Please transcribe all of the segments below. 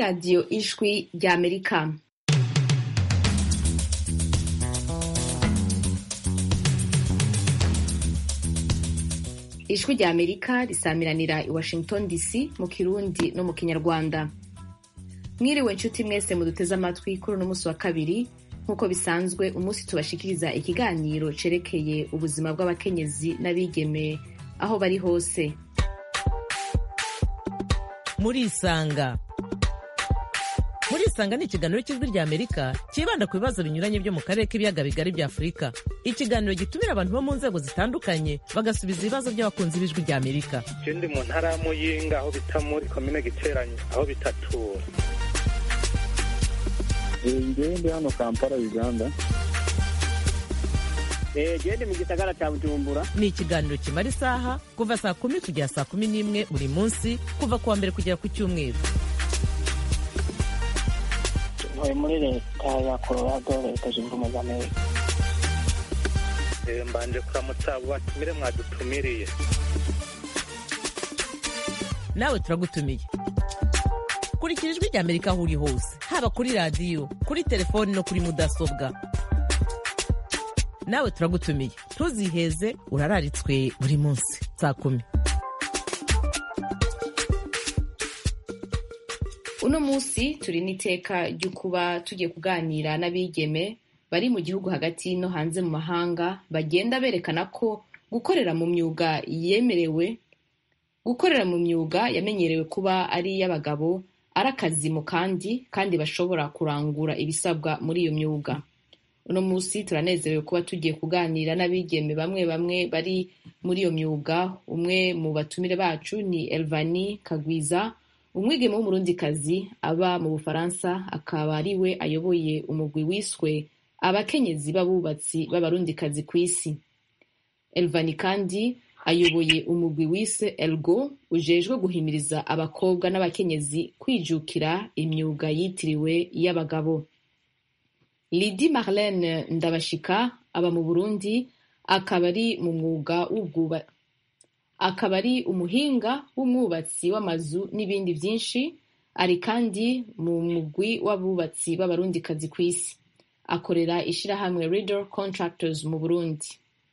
radiyo ijwi ry'amerika ijwi ry'amerika risamiranira i washington dc mu kirundi no mu kinyarwanda mwiriwe nshuti mwese muduteze amatwi kuri uno munsi wa kabiri nk'uko bisanzwe umunsi tubashikiriza ikiganiro cerekeye ubuzima bw'abakenyezi n'abigeme aho bari hose murisanga murisanga ni ikiganiro cy'ijwi rya amerika cyibanda ku bibazo binyuranye byo mu karere k'ibiyaga bigari bya afurika ikiganiro gitumira abantu bo mu nzego zitandukanye bagasubiza ibibazo by'abakunzi b'ijwi rya amerika je ndi mu ntara ya muyinga aho bita muri komine giteranyo aho bitatura ngewe ndi hano kampala uganda gende mu gisagara cya bujumbura ni ikiganiro kimara isaha kuva saa kumi kugera saa kumi n'imwe buri munsi kuva ku wa mbere kugera ku cyumweru ntuye muri leta ya colorado leta zunze ubumwe za amerika Eh, mbanje kuramutsa abo batumire mwadutumiriye nawe turagutumiye kurikira ijwi rya amerika aho uri hose haba kuri radiyo kuri telefoni no kuri mudasobwa nawe turagutumiye ntuziheze urararitswe buri munsi saa kumi uno munsi turi n'iteka ryo kuba tugiye kuganira n'abigeme bari mu gihugu hagati no hanze mu mahanga bagenda berekana ko gukorera mu myuga yemerewe gukorera mu myuga yamenyerewe kuba ari iy'abagabo ari akazi mu kandi kandi bashobora kurangura ibisabwa muri iyo myuga uno munsi turanezerewe kuba tugiye kuganira n'abigeme bamwe bamwe bari muri iyo myuga umwe mu batumire bacu ni elvani kagwiza umwigeme w'umurundikazi aba mu bufaransa akaba ari we ayoboye umugwi wiswe abakenyezi b'abubatsi b'abarundikazi ku isi elvani kandi ayoboye umugwi wise elgo ujejwe guhimiriza abakobwa n'abakenyezi kwijukira imyuga yitiriwe iy'abagabo lidi marlene ndabashika aba mu burundi akaba ari mu mwuga w'ubwuba akaba ari umuhinga w'umwubatsi w'amazu n'ibindi byinshi ari kandi mu mugwi w'abubatsi b'abarundikazi ku isi akorera ishirahamwe Riddle Contractors mu Burundi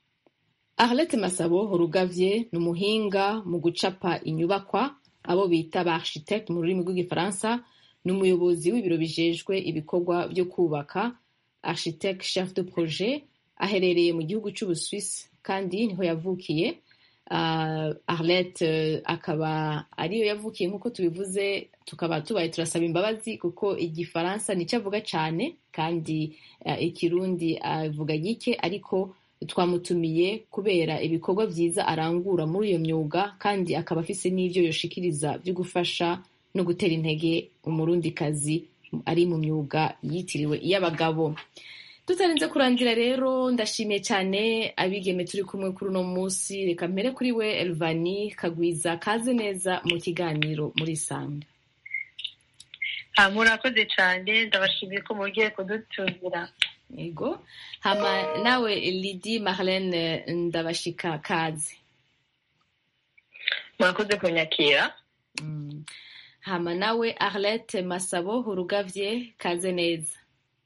Arlette Masabo Rugavye ni umuhinga mu gucapa inyubakwa abo bita ba architect mu rurimi rw'igifaransa ni umuyobozi w'ibiro bijejwe ibikorwa byo kubaka architect chef de projet aherereye mu gihugu c'Ubuswisi kandi niho yavukiye uh, Arlette uh, akaba ariyo yavukiye nk'uko tubivuze tukaba tubaye turasaba imbabazi kuko igifaransa nicyo avuga cyane kandi uh, ikirundi avuga gike ariko twamutumiye kubera ibikorwa byiza arangura muri iyo myuga kandi akaba afise n'ivyo yoshikiriza byo gufasha no gutera intege umurundikazi ari mu myuga yitiriwe iy'abagabo tutarinze kurangira rero ndashimiye cyane abigeme turi kumwe kuri uno munsi reka mpere kuri we elvani kagwiza kaze neza mu kiganiro muri sanga murakoze cyane ndabashimiye ko mugiye kudutumira yego hama nawe lidi marlene ndabashika kaze murakoze kunyakira Mm. hama nawe arlette masabo urugavye kaze neza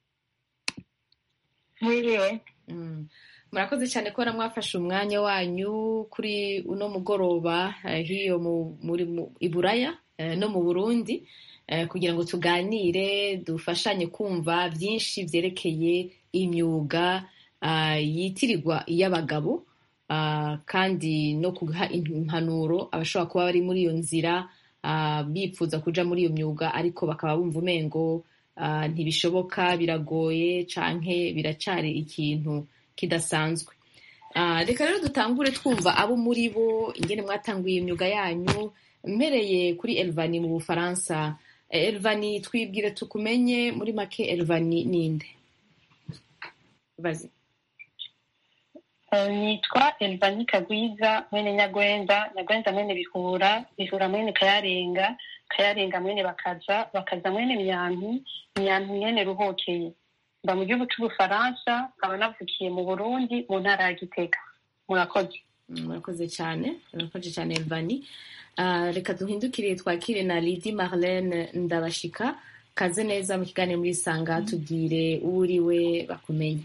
mwiriwe Mm. murakoze cyane kubona mwafashe umwanya wanyu kuri uno mugoroba eh, hiyo mu- muri mu- i buraya eh, no mu burundi eh, kugira ngo tuganire dufashanye kumva byinshi byerekeye imyuga ah, yitirirwa iy'abagabo ah, kandi no guha impanuro abashobora kuba bari muri iyo nzira ah, bipfuza kuja muri iyo myuga ariko bakaba bumva umengo ah, ntibishoboka biragoye canke biracari ikintu kidasanzwe Ah, reka rero dutangure twumva abo muri bo ingene mwatanguye imyuga yanyu mpereye kuri elvani mu bufaransa Eh, elvani twibwire tukumenye muri make elvani ninde Vas-y. Eh, nitwa elvani kagwiza mwene nyagwenda nyagwenda mwene bihura bihura mwene kayarenga kayarenga mwene bakaza bakaza mwene myampi myampi mwene ruhokeye mba mu gihugu c'ubufaransa nkaba navukiye mu burundi mu ntara ya gitega murakoze murakoze cyane murakoze cyane elvani Ah, reka duhindukire twakire na lidi marlene ndabashika kaze neza mu kiganiro muri sanga tubwire uwo uriwe bakumenye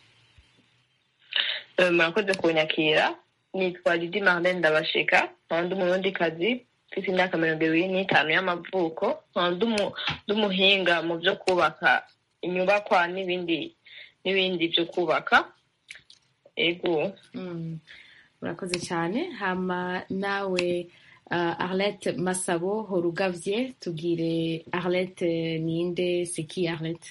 Eh, murakoze kunyakira nitwa Lidi Marlene Ndabashika nkaba ndi umurundikazi mfite imyaka mirongo ibiri n'itanu y'amavuko nkaba ndi umu- ndi umuhinga mu byo kubaka inyubakwa n'ibindi n'ibindi byo kubaka ego Mm, murakoze cyane hama nawe ah, arlette masabo horugavye tubwire arlette ninde seki arlette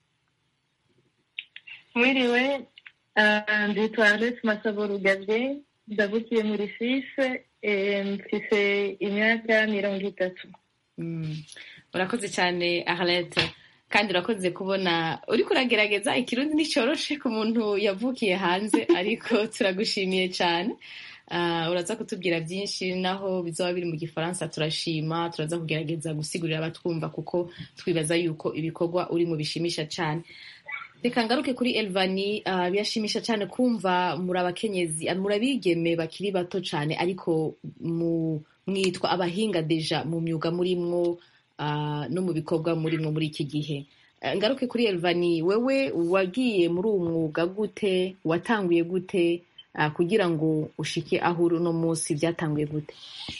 mwiriwe ah, nditwa Alex Masabo Rugabye ndavukiye muri Suisse eh, mfise imyaka mirongo itatu Mm, urakoze cyane arlette kandi urakoze kubona uriko uragerageza ikirundi nticoroshe ku muntu yavukiye hanze ariko turagushimiye cyane Ah, uraza kutubwira byinshi naho bizaba biri mu gifaransa turashima turaza kugerageza gusigurira abatwumva kuko twibaza yuko ibikorwa urimo bishimisha cyane reka ngaruke kuri elvani ah, birashimisha cyane kumva muri abakenyezi ah, muri abigeme bakiri bato cyane ariko mu mwitwa abahinga deja mu myuga murimwo ah, no mu bikorwa murimwo muri iki gihe Eh, ngaruke kuri elvani wewe wagiye muri uwo mwuga gute watanguye gute ah, kugira ngo ushike aho uri uno munsi byatanguye gute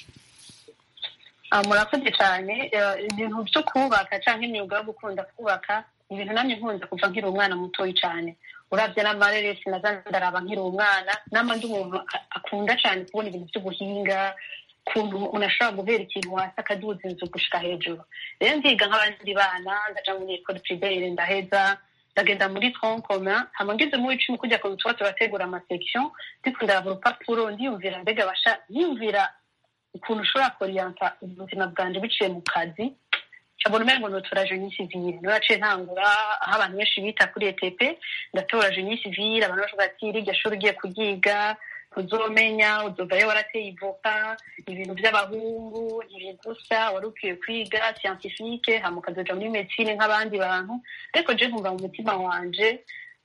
Ah, murakoze cyane Eh, ibintu byo kubaka cyangwa imyuga yo gukunda kubaka ni ibintu namwe nkunda kuva nkiri umwana mutoyi cyane urabye n'amareresi naza ndaraba nkiri umwana nama ndi umuntu a- akunda cyane kubona ibintu by'ubuhinga ukuntu umuntu ashobora guhera ikintu hasi akaduza inzu gushika hejuru rero nziga nk'abandi bana ndaja muri ekole privere ndaheza ndagenda muri tronc commun hama ngeze mu w'icumi kujya ku tuba turategura amasection ndiko ndaraba urupapuro ndiyumvira mbega basha ndiyumvira ukuntu ushobora koriyanta ubuzima bwanjye biciye mu kazi cabona umengo notora jeni sivile niyo naciye ntangura aho abantu benshi bita kuri etp ndatora jeni sivile abantu bavuga ati rirya shuri ugiye kuryiga uzomenya uzovayo warateye ivoka ibintu by'abahungu ntibigusa wari ukwiye kwiga scientifique hama ukazoja muri medicine nk'abandi bantu ariko je nkumva mu mutima wanje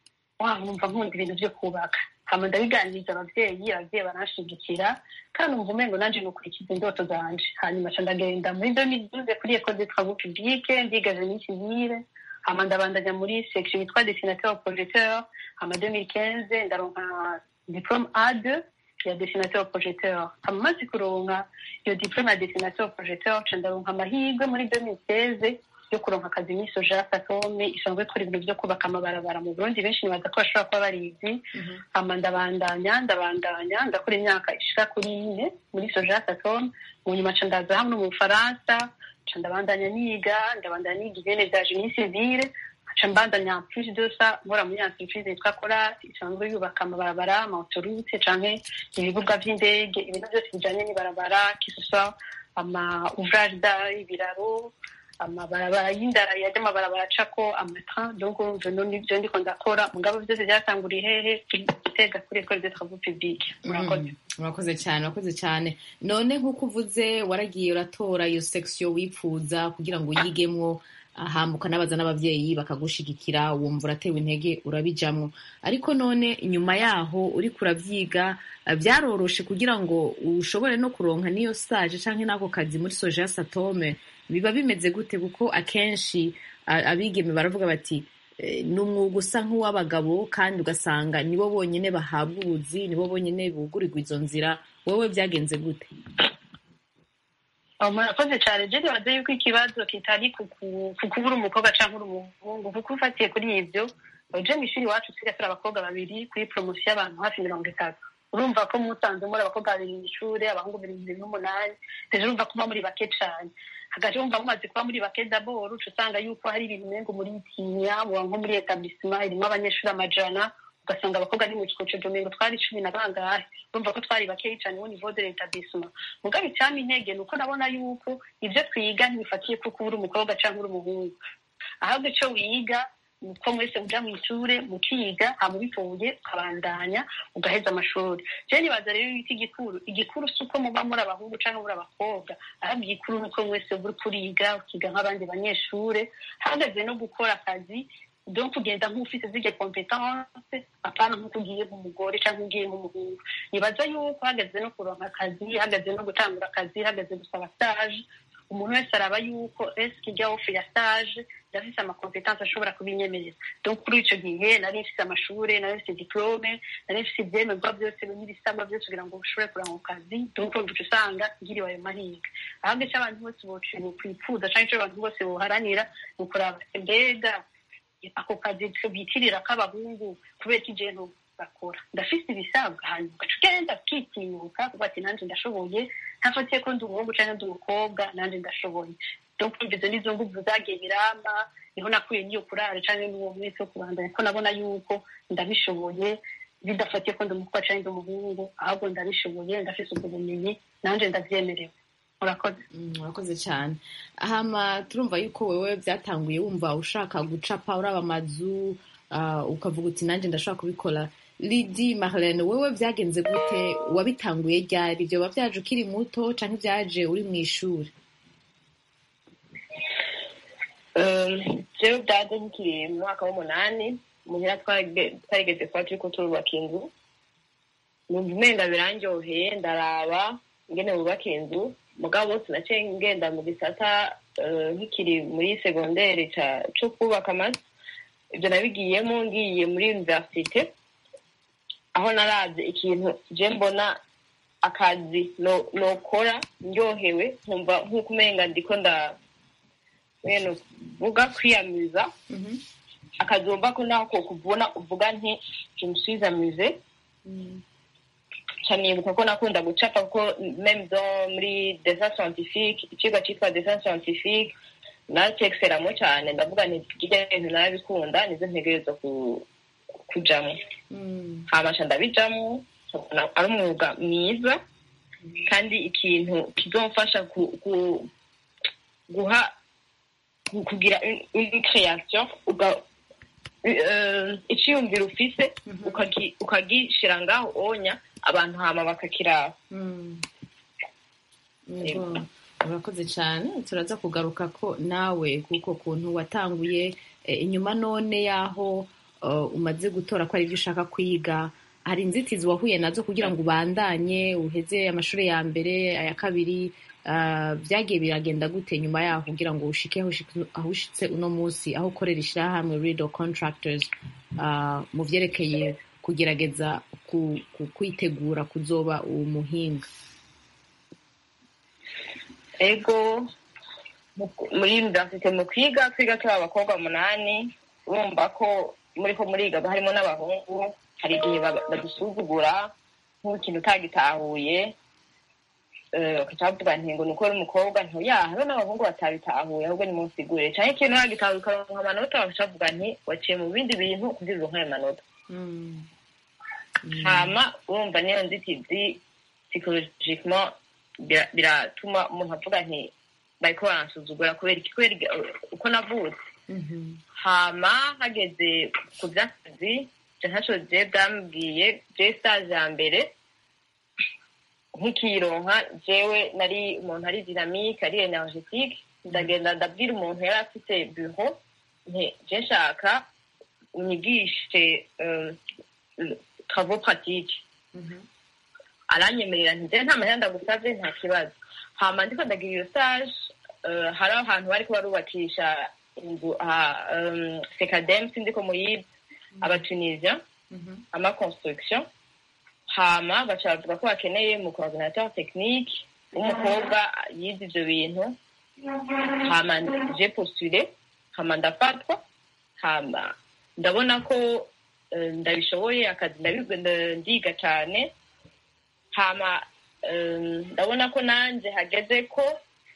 wa numva nkunda ibintu byo kubaka hama ndabiganiriza abavyeyi abavyeyi baranshigikira kandi umva umengo nanje nukurikiza indoto zanje hanyuma ca ndagenda muri 2012 kuri école de travaux publics ndiga génie civile hama ndabandanya muri section yitwa dessinateur projecteur hama 2015 ndaronka diplôme A2 ya dessinateur projecteur hama maze kuronka iyo diplôme ya dessinateur projecteur ca ndaronka amahirwe muri 2016 yo kuronka akazi muri soja satome isanzwe ikora ibintu byo kubaka amabarabara mu burundi benshi nibaza ko bashobora kuba barizi hama ndabandanya ndabandanya ndakora imyaka ishika kuri ine muri soja satome mu nyuma ca ndaza hamwe mu bufaransa ca ndabandanya niga ndabandanya niga ibene vya génie civile ca mbandanya plus de ça nkora muri entreprise yitwa colas isanzwe yubaka amabarabara amaautorute canke ibibuga vy'indege ibintu byose bijanye n'ibarabara kisosa ama ouvrage da ibiraro amabarabara y'indara yajya amabarabara acako amatrain donc urumva no nivyo ndiko ndakora mugabo byose byatanguriye hehe gitega kuri école de travaux publics murakoze urakoze cyane urakoze cyane none nk'uko uvuze waragiye uratora iyo section wipfuza kugira ngo uyigemwo ahambuka n'abaza n'abavyeyi bakagushigikira wumva uratewe intege urabijamwo ariko none nyuma yaho uriko uravyiga eh, byaroroshe kugira ngo ushobore no kuronka n'iyo stage canke n'ako kazi muri soja satome biba bimeze gute kuko akenshi a- abigeme baravuga bati eh, ni umwuga usa nk'uw'abagabo kandi ugasanga nibo bonyene bahabwa ubuzi nibo bonyene bugurirwa izo nzira wowe byagenze gute Oh, murakoze cyane je nibaza yuko ikibazo kitari ku ku- ku kuba uri umukobwa canke uri umuhungu kuko ufatiye kuri ivyo je mw'ishuri iwacu twiga turi abakobwa babiri kuri promosiyo y'abantu hafi mirongo itatu urumva ko musanze muri abakobwa babiri mw'ishure abahungu mirongo ibiri n'umunani rero urumva ko muba muri bake cane hagati wumva mumaze kuba muri bake daboro uca usanga yuko hari ibintu umengo muritinya muba nko muri etablissement irimwo abanyeshuri amajana ugasanga abakobwa ni mu kikoco domengo twari cumi na bangahe urumva ko twari bakeyi cane au niveau de l'établissement mugabo icyama intege ni uko nabona yuko ibyo twiga ntibifatiye kuko uri umukobwa cyangwa uri umuhungu ahubwo icyo wiga ni uko mwese muja mu ishure mukiga hama ubitoye ukabandanya ugaheza amashuri je nibaza rero yuko igikuru igikuru si uko muba muri abahungu cyangwa muri abakobwa ahubwo igikuru ni uko mwese uri kuriga ukiga nk'abandi banyeshure hahagaze no gukora akazi donc kugenda nk'ufite zirya competence apana nk'uko ugiye nk'umugore cyangwa ugiye nk'umuhungu nibaza yuko hageze no kuronka akazi hageze no gutangura akazi hageze gusaba stage umuntu wese araba yuko eske ijya ofe ya stage ndafise amakompetanse ashobora kubinyemerera donc kuri ico gihe nari mfise amashure nari mfise diplome nari mfise ivyemerwa byose n'ibisabwa byose kugira ngo ushobore kurango kazi donc uca usanga ngiriwe ayo mahirwe ahubwo ico abantu bose bocinye kwipfuza canke ico abantu bose boharanira ni ukuraba mbega ako kazi bitirira k'abahungu kubera ko ije bakora ndafise ibisabwa hanyuma ugaca ugenda ukitinyuka kuko ati nanje ndashoboye ntafatiye ko ndi umuhungu canke ndi umukobwa nanje ndashoboye donc izo nizo nguvu zagiye biramba niho nakuye n'iyo kurare canke n'uwo mwese wo kubandanya ko nabona yuko ndabishoboye bidafatiye ko ndi umukobwa canke ndi umuhungu ahubwo ndabishoboye ndafise ubwo bumenyi nanje ndavyemerewe murakoze murakoze cyane hama turumva yuko wewe byatanguye wumva ushaka gucapa uraba amazu ukavuga uti nanjye ndashobora kubikora lidi marlene wewe byagenze gute wabitanguye ryari ibyo biba byaje ukiri muto cyangwa ibyaje uri mu ishuri jewe byaje nkiri mu mwaka w'umunani muhira twarigeze kuba turiko turubaka inzu numva umenga birandyoheye ndaraba ingene bubaka inzu mugabo sinaciye ngenda mu gisata nkikiri muri segonderi co kubaka amazu ibyo nabigiyemo ngiye muri universite aho naravye ikintu je mbona akazi nokora ndyohewe nkumva nk'uko umenga ndiko nda mwene vuga kwiyamiza akazi wumva ko naho ko kubona uvuga nti je me suis amusée nibuka ko nakunda gucapa kuko meme zo muri dessin scientifique icigwa citwa dessin scientifique nacekiseramo cyane ndavuga nti kirya bintu narabikunda nizo ntegerezwa kujamo habasha ndabijamo ari umwuga mwiza kandi ikintu kizomfasha guha kugira une création iciyumviro ufise ukagishira ngaho onya abantu hama bakakiraba urakoze cyane turaza kugaruka ko nawe kuko kuntu watanguye inyuma none y'aho umaze gutora ko ari ibyo ushaka kwiga hari inzitizi wahuye nazo kugira ngo ubandanye uheze amashuri ya mbere aya kabiri byagiye biragenda gute nyuma yaho kugira ngo ushike aho ushitse uno munsi aho ukorera ishyirahamwe rido contractors mu byerekeye kugerageza kwitegura kuzoba umuhinga ego muri universite mu kwiga twiga turi abakobwa umunani urumva ko muri ko muriga harimo n'abahungu hari igihe badusuzugura nk'ikintu utagitahuye bakaca bavuga nti ngo ni uko uri umukobwa ntuyaha hariho n'abahungu batabitahuye ahubwo ni munsigure cyangwa ikintu wagitahuye ukaronka amanota bakaca bavuga nti waciye mu bindi bintu kugira uronke ayo manota hama urumva niyo nzitizi psychologicement biratuma umuntu avuga nti bariko baransuzugura kubera iki kubera uko navutse hama hageze ku vy'akazi je ntaco je bwambwiye je stage ya mbere nkikironka jewe nari umuntu ari dynamique ari energetique ndagenda ndabwira umuntu yari afite bureau nti je nshaka unyigishe travaux pratiques aranyemerera nti nta mahera ndagusavye nta kibazo hama ndiko ndagira iyo stage hari ahantu bariko barubakisha inzu sekadem sindiko muyizi abatunisien ama construction hama baca bavuga ko bakeneye mu coordinateur technique w'umukobwa yize ivyo bintu hama je postule hama ndafatwa hama ndabona ko ndabishoboye akazi ndiga cane hama ndabona ko nanje hageze ko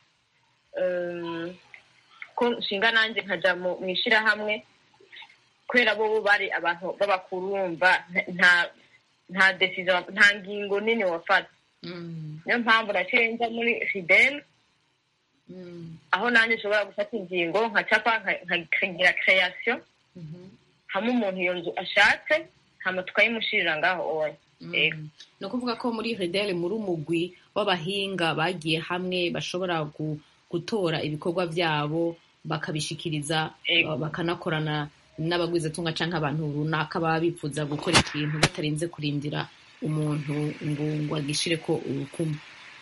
ko nshinga nanje nkaja mu ishirahamwe kubera bo bari abantu b'abakuru wumva nta nta decision nta ngingo nini wafata niyo mpamvu naciye nja muri fidel aho nanjye nshobora gufata ingingo nkacapa nkagira creation hamwe umuntu iyo nzu ashatse hama tukayimushirira ngaho oya ni ukuvuga ko muri redele muri umugwi w'abahinga bagiye hamwe bashobora gutora ibikorwa byabo bakabishikiriza bakanakorana n'abagwizatunga cyangwa abantu runaka baba bifuza gukora ikintu batarinze kurindira umuntu ngo ngo agishire ko urukumu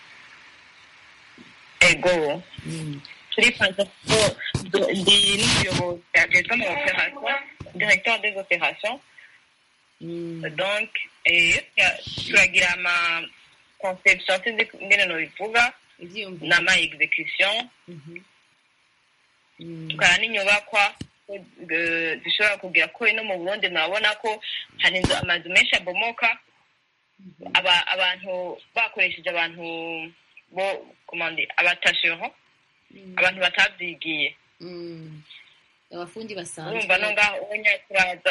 ego turifuza ko du- ndi n'umuyobozi ajejwe ama operation directeur des opérations donc eh, ya- turagira ama conception sinzi ingene nobivuga ibyiyumviro n'ama execution Mhm. Mm. tukaba n'inyubakwa eh, zishobora kugira ko no mu burundi murabona ko hari inzu amazu menshi abomoka aba- abantu bakoresheje abantu bo komande abatasheho abantu batavyigiye Mm. abafundi basanzwe urumva no ngaho ubunya turaza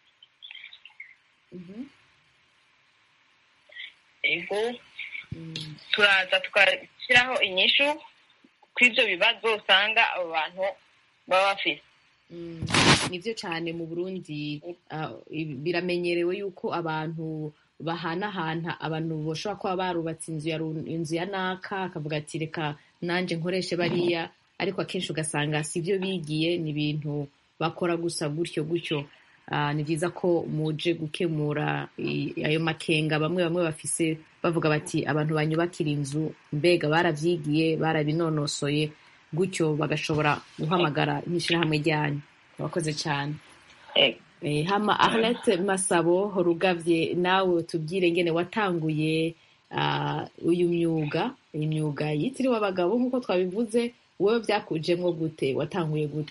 Mhm. ego Mm. turaza tugashyiraho inyishu kw'ivyo bibazo usanga abo bantu baba bafise Mm, nivyo cane mu burundi ah, i- biramenyerewe yuko abantu bahanahana abantu bashobora kuba barubatse inzu ya ru- inzu ya naka akavuga ati reka nanje nkoreshe bariya ariko akenshi ugasanga si byo bigiye ni ibintu bakora gusa gutyo gutyo Ah, ni byiza ko muje gukemura i- ayo makenga bamwe bamwe bafise bavuga bati abantu banyubakira inzu mbega baravyigiye barabinonosoye gutyo bagashobora guhamagara nk'ishirahamwe ryanyu murakoze cyane Ego. Eh, hama arlette masabo rugavye nawe tubwire ngene watanguye ah, uyu myuga imyuga yitiriwe abagabo nk'uko twabivuze wowe byakujemwo gute watanguye gute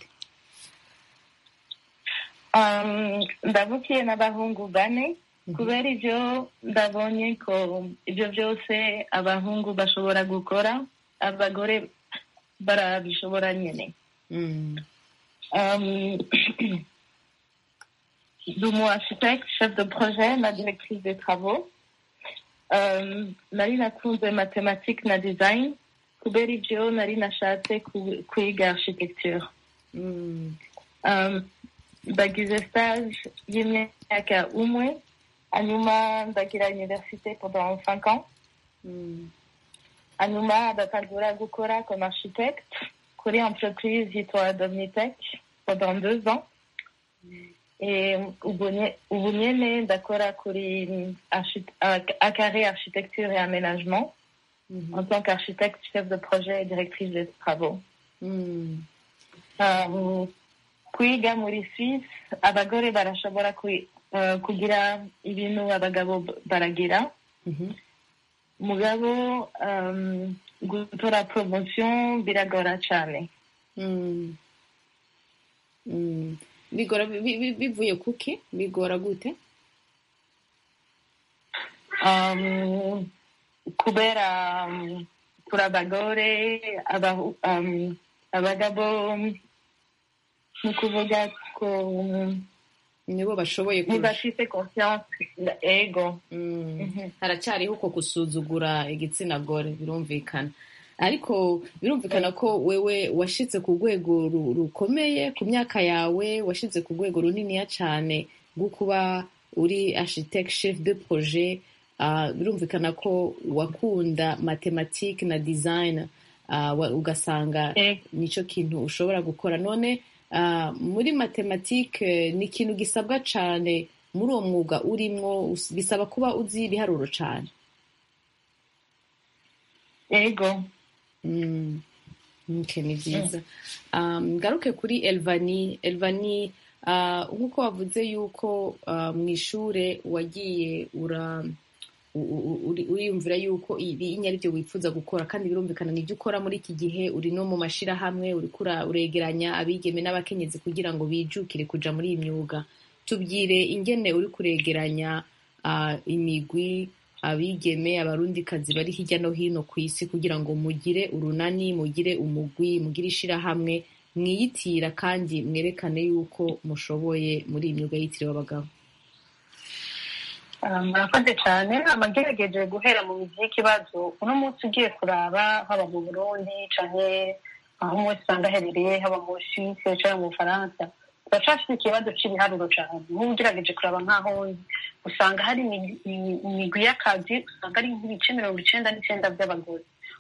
Um, ndavukiye n'abahungu bane kubera ibyo ndabonye ko ibyo byose abahungu bashobora gukora abagore barabishobora nyine Mm. Um, de mon architecte, chef de projet, ma directrice des travaux. Um, nari nakunze mathématiques na design kubera ibyo nari nashatse ku- kwiga architecture Mm. um, ndagize stage y'imyaka umwe hanyuma ndagira université pendant cinq ans Mm. hanyuma ndatangura gukora comme architecte kuri entreprise yitwa Domnitech pendant deux ans et ubu nye- ubu nyene ndakora kuri archi- à- à carré architecture et aménagement Mhm. en tant qu'architecte chef de projet et directrice des travaux Mm. um, kwiga muri Suisse abagore barashobora kwi- uh, kugira ibintu abagabo b- baragira Mhm. mugabo um, gutora promotion biragora cyane Mm. Mm. bigora bi- bi- bivuye kuki bigora gute um, kubera um, kuri abagore abahu- um, abagabo ni ukuvuga ko um, nibo bashoboye kurusha ntibafite confiance ego Mm. Mhm. haracyariho uko gusuzugura igitsina gore birumvikana ariko birumvikana ko wewe washitse ku rwego ru- rukomeye ku myaka yawe washitse ku rwego runiniya cyane rwo kuba uri architect chef de projet Ah, birumvikana ko wakunda mathematique na design ah, wa- ugasanga Ego. nicyo kintu ushobora gukora none ah, muri matematike ni ikintu gisabwa cyane muri uwo mwuga urimwo us- bisaba kuba uzi ibiharuro cyane ego Mm. Okay, ni byiza um, ngaruke kuri elvani elvani uh, nk'uko wavuze yuko uh, mu ishure wagiye ura u- u- uri- uriyumvira yuko ibi ari byo wifuza gukora kandi birumvikana nibyo ukora muri iki gihe uri no mu mashirahamwe uriko ura- uregeranya abigeme n'abakenyezi kugira ngo bijukire kuja muri iyi myuga tubwire ingene uri kuregeranya ah, imigwi abigeme abarundikazi bari hirya no hino ku isi kugira ngo mugire urunani mugire umugwi mugire ishirahamwe mwiyitira kandi mwerekane yuko mushoboye muri iyi myuga yitiriwe abagabo Ah, murakoze cyane amagerageje guhera mu mizi y'ikibazo uno munsi ugiye kuraba haba mu burundi canke aho umunsi usanga aherereye haba mu suisse canke mu bufaransa turacafite ikibazo c'ibiharuro cane nk'ubu ugerageje kuraba nk'aho nzi usanga hari imi- imi- imigwi y'akazi usanga ari nk'ibice mirongo icenda n'icenda by'abagore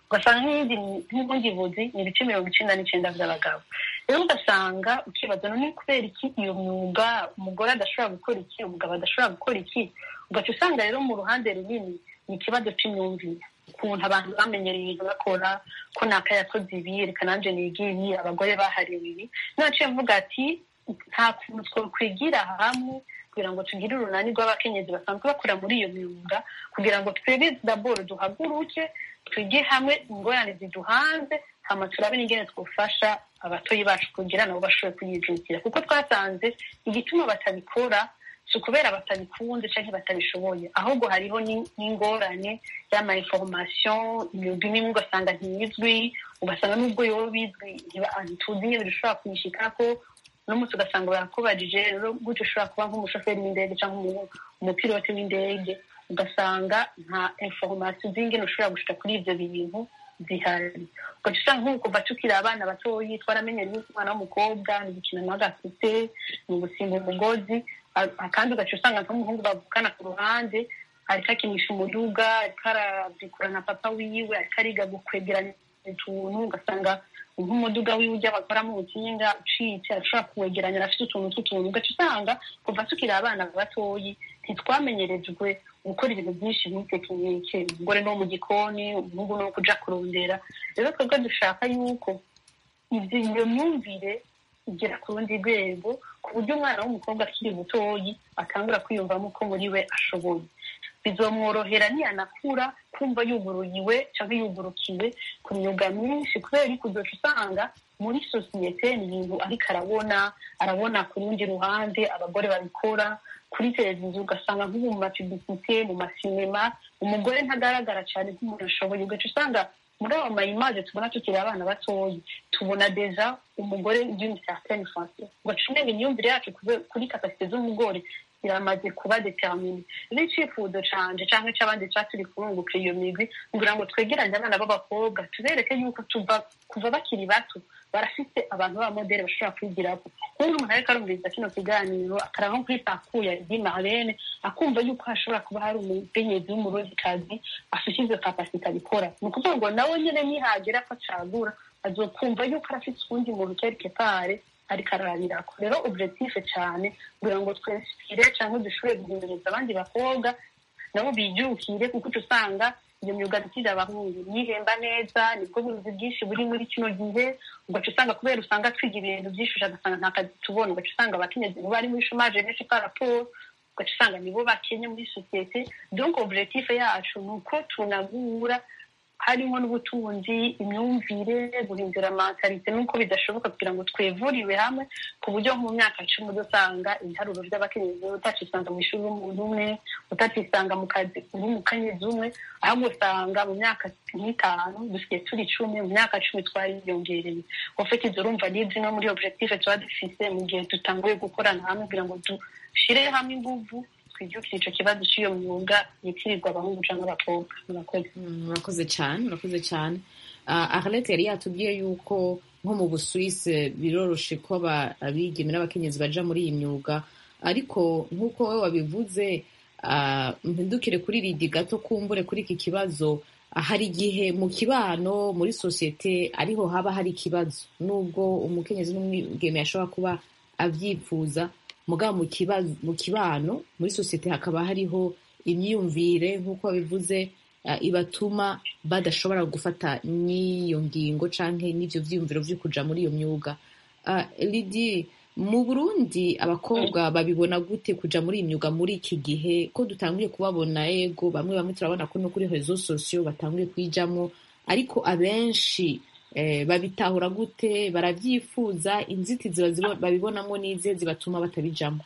ugasanga nk'iyindi nk'ubundi buzi ni ibice mirongo icenda n'icenda vy'abagabo rero ugasanga ukibaza none kubera iki iyo myuga umugore adashobora gukora iki umugabo adashobora gukora iki ugaca usanga rero mu ruhande runini ni ikibazo c'imyumvire ukuntu abantu bamenyereye ibintu bakora ko naka yakoze ibi reka nanje niga ibi abagore bahariwe ibi naciye mvuga ati nta kuntu twokwigira hamwe kugira ngo tugire urunani rw'abakenyezi basanzwe bakora muri iyo myuga kugira ngo twebwe daboro duhaguruke twige hamwe ingorane ziduhanze hama turabe n'ingene twofasha abatoyi bacu kugira nabo bashobore kuyijukira kuko twasanze igituma batabikora si ukubera batabikunze canke batabishoboye ahubwo hariho ni- n'ingorane y'ama information imyuga imwe ugasanga ntiyizwi ugasanga n'ubwo yoba bizwi ntiba- ntituzi ingene dushobora kuyishikako n'umunsi ugasanga barakubajije rero gutyo ushobora kuba nk'umushoferi w'indege cyangwa umu- umupilote w'indege ugasanga nta information z'ingene ushobora gushika kuri ivyo bintu zihari ugaca usanga nk'ubu kuva tukiri abana batoyi twaramenyera yuko umwana w'umukobwa ni gukina n'agasute ni ugusimba umugozi a- kandi ugaca usanga nk'umuhungu bavukana ku ruhande ariko akinisha umuduga ariko aravikura na papa wiwe ariko ariga gukwegeranya utuntu ugasanga nk'umuduga wiwe ujya bakoramo ubukinga ucitse arashobora kuwegeranya afite utuntu tw'utuntu ugaca usanga kuva tukiri abana batoyi ntitwamenyerejwe gukora ibintu byinshi muri tekinike umugore no mu gikoni umuhungu no kuja kurondera rero twebwe dushaka yuko ivyo iyo myumvire igera ku rundi rwego ku buryo umwana w'umukobwa akiri mutoyi atangura kwiyumvamo ko muri we ashoboye bizomworohera niyanakura kumva yuguruyiwe cyangwa yugurukiwe ku myuga myinshi kubera yuko uzoca usanga muri sosiyete ni ibintu ariko arabona arabona ku rundi ruhande abagore babikora kuri televiziyo ugasanga nk'ubu mu mapibisite mu masinema umugore ntagaragara cyane nk'umuntu ashoboye ugaca usanga muri abo mayimaje tubona tukiri abana batoyi tubona deja umugore d'une certaine façon ugaca umenya imyumvire yacu kube- kuri kapasite z'umugore iramaze kuba determine rero icifuzo canje canke c'abandi ca turi kurunguka iyo migwi kugira ngo twegeranye abana b'abakobwa tubereke yuko tuva kuva bakiri bato barafite abantu b'abamodeli bashobora kwigirako nk'ubu umuntu ariko arumviriza kino kiganiro akaraba nko kuri pakuya di marlene akumva yuko hashobora kuba hari umukenyezi w'umurozikazi afite izo kapasite abikora ni ukuvuga ngo nawe nyene nihagera ko acagura azokumva yuko arafite uwundi muntu quelque part ariko ararabirako rero objectif cane kugira ngo twinspire canke dushobore guhimiriza abandi bakobwa nabo bijukire kuko uca usanga iyo myuga dukira abahungu yihemba neza nibwo buzi bwinshi buri muri kino gihe ugaca usanga kubera usanga twiga ibintu byinshi ugasanga nta kazi tubona ugaca usanga abakenyezi nibo bari muri chômage benshi par rapport ugaca usanga nibo bakenye muri sosiyete donc objectif yacu ni uko tunagura harimo n'ubutunzi imyumvire guhindura mentalite nuko bidashoboka kugira ngo twevuriwe hamwe ku buryo nko mu myaka cumi udasanga ibiharuro by'abakenyezi utacisanga mu ishuri w'umuntu umwe utacisanga mu kazi uri umukenyezi umwe ahubwo usanga mu myaka nk'itanu dusigaye turi icumi mu myaka cumi twariyongereye ufite izo urumva ni zimwe muri objectif tuba dufise mu gihe dutanguye gukorana hamwe kugira ngo dushire hamwe inguvu twijukire ico kibazo cy'iyo myuga yitirirwa abahungu canke abakobwa murakoze Mm, murakoze cyane murakoze cyane Ah, arlette yari yatubwiye yuko nko mu busuwisi biroroshe ko aba- abigeme n'abakenyezi baja muri iyi myuga ariko nk'uko wowe wabivuze ah, mpindukire kuri ridi gato kumbure kuri iki kibazo ah, hari igihe mu kibano muri sosiyete ariho haba hari ikibazo nubwo umukenyezi n'umwigeme yashobora kuba avyifuza mugabo mu kibazo mu kibano muri sosiyete hakaba hariho imyumvire nk'uko babivuze uh, ibatuma badashobora gufata n'iyo ngingo canke n'ivyo vyiyumviro vyo kuja muri iyo myuga uh, lidi mu burundi abakobwa babibona gute kuja muri iyi myuga muri iki gihe ko dutanguye kubabona ego bamwe bamwe turabona ko no kuri rezo sosiyo batanguye kuyijamwo ariko abenshi eh, babitahura gute baravyifuza inzitizi bazibo- babibonamwo n'izihe zibatuma batabijamwo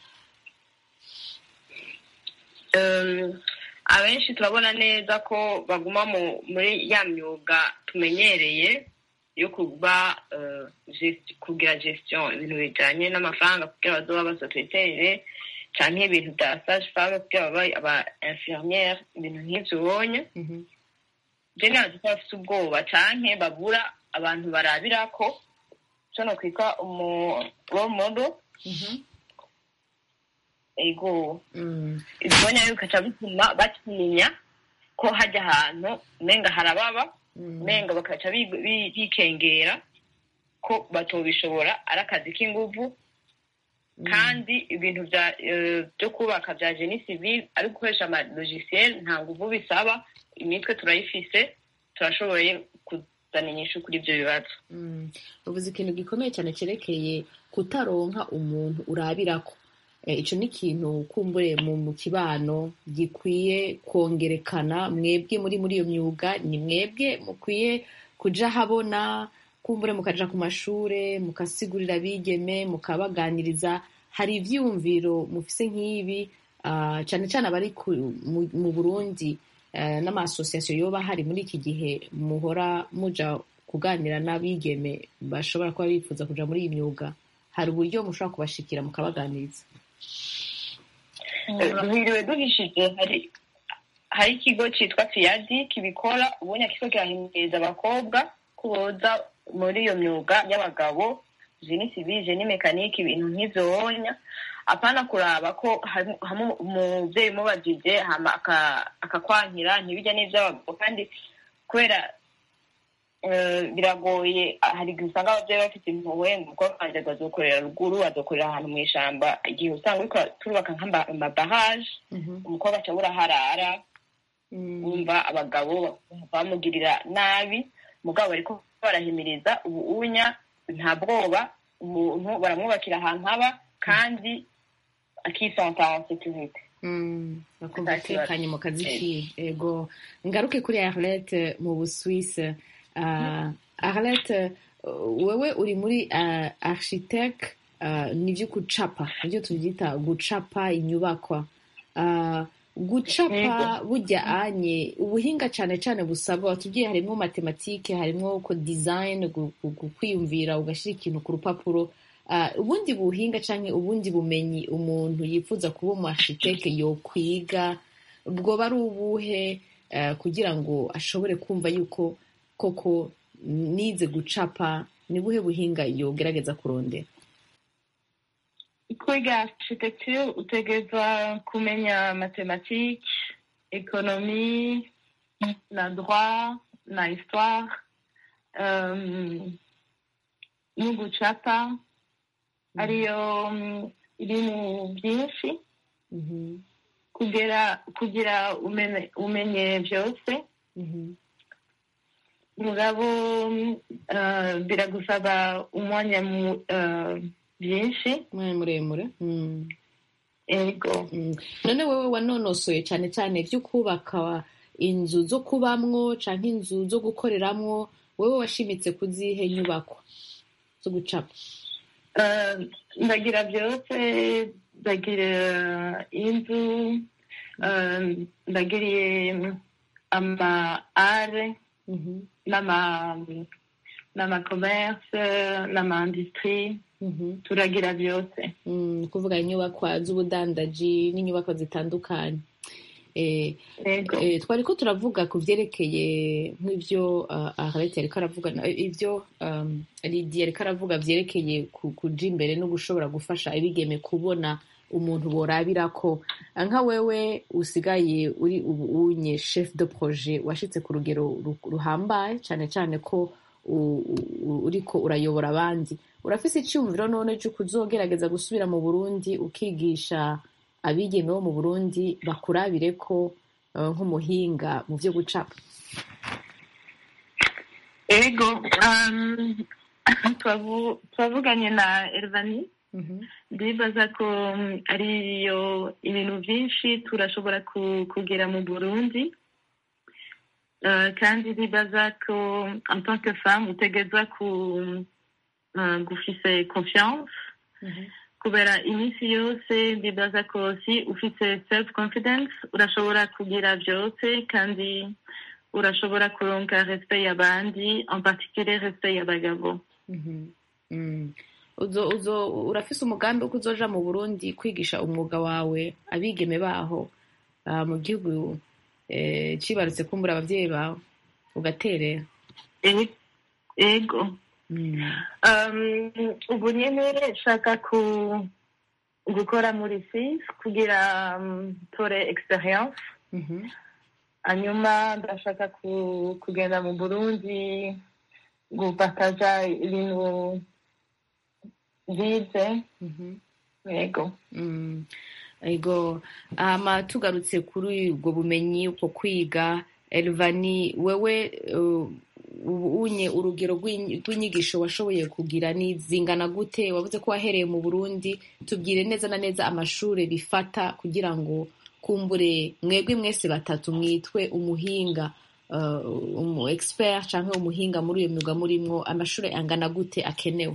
Um, abenshi turabona neza ko baguma mu muri ya myuga tumenyereye yo kuba uh, gest- kugira gestion ibintu bijanye n'amafaranga kugira bazoba abasekretere canke ibintu bya sage femme kugira babe aba infirmiere ibintu nk'ivyo ubonye Mhm. je nazi ko bafise ubwoba canke babura abantu barabirako co nokwita umu role model Mhm. ego Mm. ibyonya bikaca bituma batinya ko hajya ahantu umenga harababa umenga bakaca bi- bi- bikengera ko batobishobora ari akazi k'inguvu kandi ibintu bya eh, byo kubaka bya geni civil ari gukoresha amalogisiel nta nguvu bisaba imitwe turayifise turashoboye kuzana inyishu kuri ibyo bibazo Mm. uvuze ikintu gikomeye cyane cyerekeye kutaronka umuntu urabirako Eh, ico ni ikintu kumbure mu mu kibano gikwiye kongerekana mwebwe muri muri iyo myuga ni mwebwe mukwiye kuja habona kumbure mukaja ku mashure mukasigurira abigeme mukabaganiriza hari ivyiyumviro mufise nk'ibi ah, cane cane abari ku- mu- mu burundi eh, n'amasosiyasiyo yoba hari muri iki gihe muhora muja kuganira n'abigeme bashobora kuba bifuza kuja muri iyi myuga hari uburyo mushobora kubashikira mukabaganiriza duhiriwe duhishije hari hari ikigo cyitwa fiyadi kibikora ubundi kigo kirahimiriza abakobwa ko boza muri iyo myuga y'abagabo jeni sivile ni mekanike ibintu nk'ivyonya apana kuraba ko hari- hamwe umuvyeyi umubajije hama aka- akakwankira ntibijya n'ivy'abagabo kandi kubera eh, biragoye hari igihe usanga abavyeyi bafite impuhwe umukobwa wanje azokorera ruguru azokorera ahantu mw'ishamba igihe usanga uriko turubaka nk'amabaraje umukobwa aca buraharara wumva abagabo bamugirira nabi mugabo bariko barahimiriza ubu unya nta bwoba umuntu baramwubakira ahantu haba kandi akisanta en sécurité Mm, bakumva Nta kibazo. atekanye mu kazi Eh. kiwe ego ngaruke kuri arlette mu busuwise uh, arlette uh, wewe uri muri uh, architect uh, nivyo gucapa nivyo tuvyita gucapa inyubakwa uh, gucapa burya anye ubuhinga cane cane busabwa watubwiye harimwo matematike harimwo ko design gu- gu- gu- kwiyumvira ugashira ikintu ku rupapuro Ah, ubundi buhinga canke ubundi bumenyi umuntu yifuza kuba umu architecte yokwiga bwoba ari ubuhe eh, kugira ngo ashobore kumva yuko koko nize gucapa ni buhe buhinga yogerageza kurondera kwiga architecture utegerezwa kumenya mathématique économie na droit na histoire um, no gucapa ariyo mm, ibintu byinshi Mhm, kugira kugira umenye, umenye byose mhm, mugabo mm, uh, biragusaba umwanya mu- uh, byinshi umwanya muremure Mm, ego mm. none wewe wanonosoye cane cane vyo kubaka inzu zo kubamwo canke inzu zo gukoreramwo wewe washimitse kuzihe nyubakwa zo gucapa Uh, ndagira byose ndagira inzu uh, ndagiriye ama are Mhm, n'ama n'ama commerce n'ama industrie mhm. turagira byose Mm, kuvuga inyubakwa z'ubudandaji n'inyubakwa zitandukanye eh, ego eh, twari ko turavuga ku vyerekeye nk'ivyo uh, Arlette yariko aravuga na- ivyo um, Lydia yariko aravuga vyerekeye ku- kuja imbere no gushobora gufasha abigeme kubona umuntu borabirako Ah, nka wewe usigaye uri ubu unye chef de projet washitse ku rugero ru- ruhambaye cane cane ko u- u- uriko urayobora abandi urafise icyumviro none cy'uko uzogerageza gusubira mu burundi ukigisha abigeme bo mu burundi bakurabire ko eh, nk'umuhinga mu byo gucapa ego um, twavu- twavuganye na Elvani ndibaza ko mm, ariyo ibintu byinshi turashobora ku- kugera mu burundi Uh, kandi ndibaza ko en tant que femme utegerezwa ku uh, gufise confiance kubera iminsi yose ndibaza ko si ufite self confidence urashobora kugira byose kandi urashobora kuronka respect y'abandi en particulier respect y'abagabo Mhm. Mm. uzo uzo urafise umugambi wo kuzoja mu burundi kwigisha umwuga wawe abigeme baho ah, mu gihugu eh, cibarutse kumbura abavyeyi bawe ugaterera E- ego Mm. um, ubu nyene nshaka ku gukora muri sis kugira um, tore experience Mhm. hanyuma ndashaka ku- kugenda mu burundi gupakaza ibintu bize yego Mm. ego hama tugarutse kuri ubwo bumenyi uko kwiga elvani wewe uh, ubu unye urugero rw'inyi- rw'inyigisho washoboye kugira ni zingana gute wavuze ko wahereye mu burundi tubwire neza na neza amashuri bifata kugira ngo kumbure mwebwe mwese batatu mwitwe umuhinga uh, umu expert canke umuhinga muri iyo myuga murimwo amashuri angana gute akenewe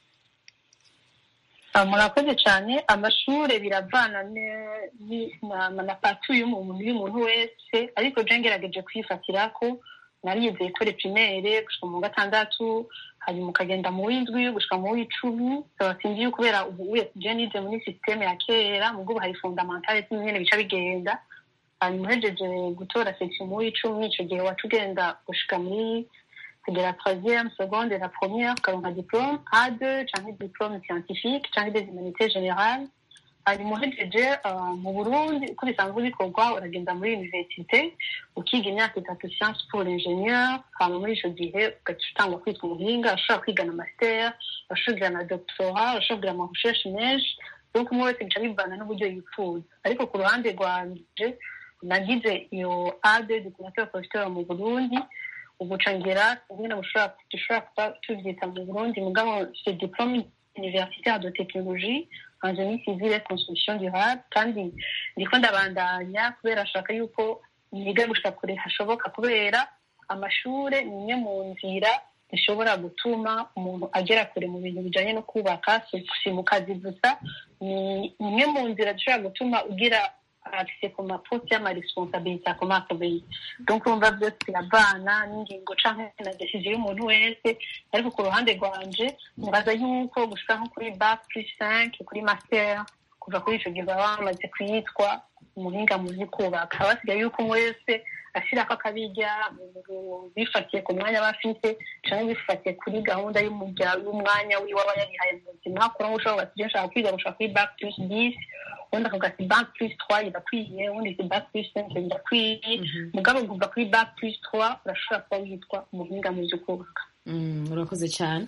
Ah, murakoze cyane amashuri biravana ne- ni- na na patu y'umuntu y'umuntu wese ariko je ngerageje kwifatira ko narize ikore primaire gushika mu wa gatandatu hanyuma ukagenda mu w'indwi gushika mu w'icumi saba sinzi yuko kubera ubu uye je nize muri systeme ya kera mubwo ubu hari fondamentale nyene bica bigenda hanyuma uhejeje gutora section mu w'icumi ico gihe waca ugenda gushika muri de la troisième, seconde et la première, comme un diplôme, A2, canke diplôme scientifique, canke des humanités générales. hanyuma uhejeje uh, mu burundi uko bisanzwe bikorwa uragenda muri universite ukiga imyaka itatu science pour l'ingénieur hama muri ico gihe ugaca utangwa kwitwa umuhinga ushobora kwiga na master ushobora kugira na doctorat ushobora kugira ama recherche menshi donc umwe wese bica bivana n'uburyo yifuza ariko ku ruhande rwanje nagize iyo ade diplomateur professeur mu burundi uguca ngera nyine bushobora dushobora kuba tuvyita mu burundi mugabo ce diplôme universitaire de technologie en génie civil et construction durable kandi ndiko ndabandanya kubera ashaka yuko niga gushika kure hashoboka kubera amashure ni imwe mu nzira zishobora gutuma umuntu agera kure mu bintu bijanye no kubaka si si mu kazi gusa ni imwe mu nzira zishobora gutuma ugira accès ku maposte y'amaresponsabilité akomakomeye donc urumva byose biravana n'ingingo canke na decision y'umuntu wese ariko ku ruhande rwanje nibaza yuko gushika nko kuri bac plus cinq kuri master kuva kuri ico gihe baba bamaze kwitwa umuhinga mu vy'ukubaka haba hasigaye yuko umwe wese ashirako akabirya mu- bifatiye ku mwanya aba afite canke bifatiye kuri gahunda y'umurya- y'umwanya wiwe aba yarihaye mu buzima kuri ushobora ati nshaka kwiga gushaka kuri bac plus dix ubundi akavuga ati bac plus trois irakwiye ubundi ati bac plus cinq irakwiye mugabo kuva kuri bac plus trois urashobora kuba witwa umuhinga mu vy'ukubaka Mm, urakoze cyane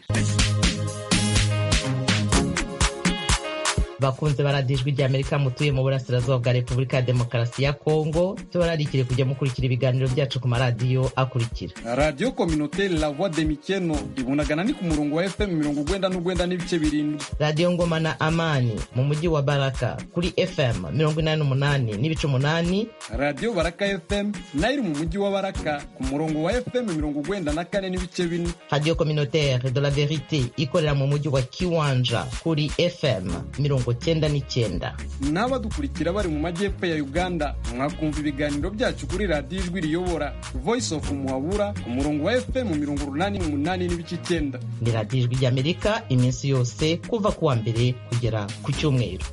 bakunze baradijwe rya amerika mutuye mu burasirazuba bwa repubulika ya demokarasi ya kongo tubararikire kujya mukurikira ibiganiro byacu ku maradiyo akurikira radiyo kominoteri la voix de mikeno ibunagana ni ku murongo wa fm mirongo ugwenda n'ugwenda n'ibice birindwi radiyo ngoma na amani mu mujyi wa baraka kuri fm mirongo inani n'umunani n'ibice umunani radiyo baraka fm nayo iri mu mujyi wa baraka ku murongo wa fm mirongo ugwenda na kane n'ibice bine radiyo communautaire de la verite ikorera mu mujyi wa kiwanja kuri fm mirongo cyenda n'icyenda n'abadukurikira bari mu majyepfo ya uganda mwakumva ibiganiro byacu kuri radiyo ijwi riyobora voice of muhabura ku murongo wa fm mirongo urunani n'umunani n'ibice icyenda ni radiyo ijwi ry'amerika iminsi yose kuva ku wa mbere kugera ku cyumweru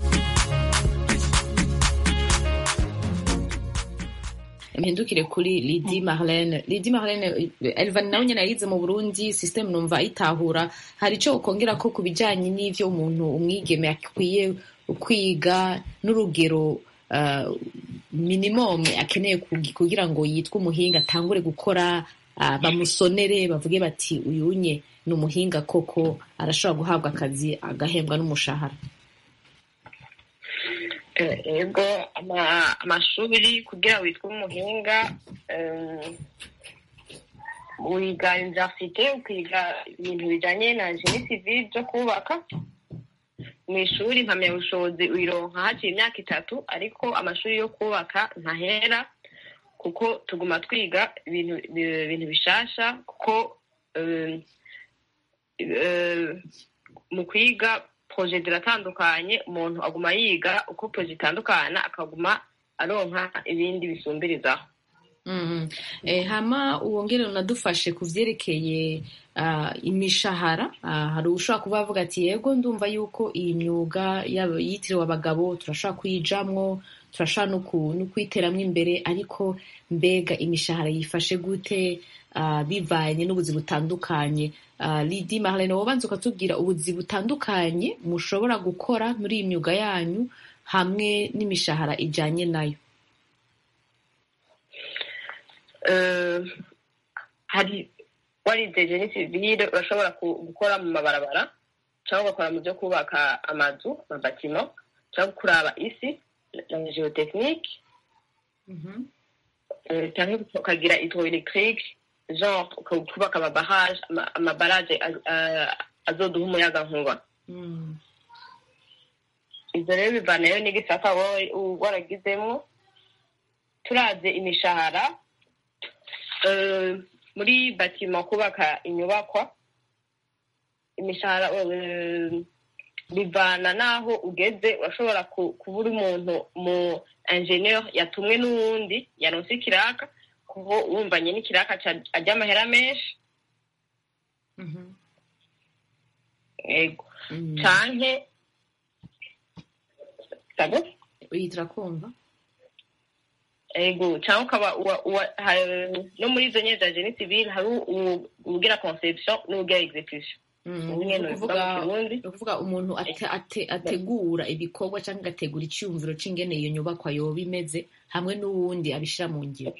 mpindukire kuri lidi marlene lidi marlene elvan nawe nyine yayize mu burundi system numva ayitahura hari icyo ukongera ko ku bijyanye n'ivyo umuntu umwigeme akwiye kwiga n'urugero uh, minimum akeneye kugi- kugira ngo yitwe umuhinga atangure gukora uh, bamusonere bavuge bati uyunye ni umuhinga koko arashobora guhabwa akazi agahembwa n'umushahara Eh, ego ama- amashuri kugira witwe umuhinga em, wiga universite ukiga ibintu bijanye na jeni civile byo kubaka mu ishuri impamyabushobozi uyironka haciye imyaka itatu ariko amashuri yo kubaka ntahera kuko tuguma twiga ibintu bi- ibintu bishasha kuko em, eh, mu kwiga proje ziratandukanye umuntu aguma yiga uko proje itandukana akaguma aronka ibindi bisumbirizaho Mhm. Eh, hama uwongere unadufashe ku vyerekeye ah, imishahara Ah, hari ushobora kuba avuga ati yego ndumva yuko iyi myuga yaba- yitiriwe abagabo turashobora kuyijamwo turashobora no ku- no kuyiteramwo imbere ariko mbega imishahara yifashe gute ah, bivanye n'ubuzi butandukanye Ah, lidi marlene wobanza ukatubwira ubuzi butandukanye mushobora gukora muri iyi myuga yanyu hamwe n'imishahara ijanye nayo eh, hari warize geni sivile urashobora ku- gukora mu mabarabara cyangwa ugakora mu byo kubaka amazu amabatimo cyangwa kuraba isi la geotechnique eh, cyangwa ukagira hydroelectrique genre uka- kubaka amabarage ama- amabarage a- a- azoduha umuyaga nkuba ibyo rero bivanayo n'igisata wowe u- waragizemo turavye imishahara eh, muri batima kubaka inyubakwa imishahara eh, bivana n'aho ugeze urashobora ku- kuba uri umuntu mu ingenieur yatumwe n'uwundi yaronse ikiraka kuko wumvanye n'ikiraka ca- ajya amahera menshi ego canke sabo iyi turakumva ego cyangwa ukaba uwa- uwa- ha- no muri izo nyene za geni civile hari u- uwugira conception n'uwugira execution Ubu nyene ni bivuga mu Kirundi. ukuvuga umuntu ate- ate- ategura ibikorwa cyangwa agategura icyumviro c'ingene iyo nyubakwa yoba imeze hamwe n'uwundi abishira mu ngiro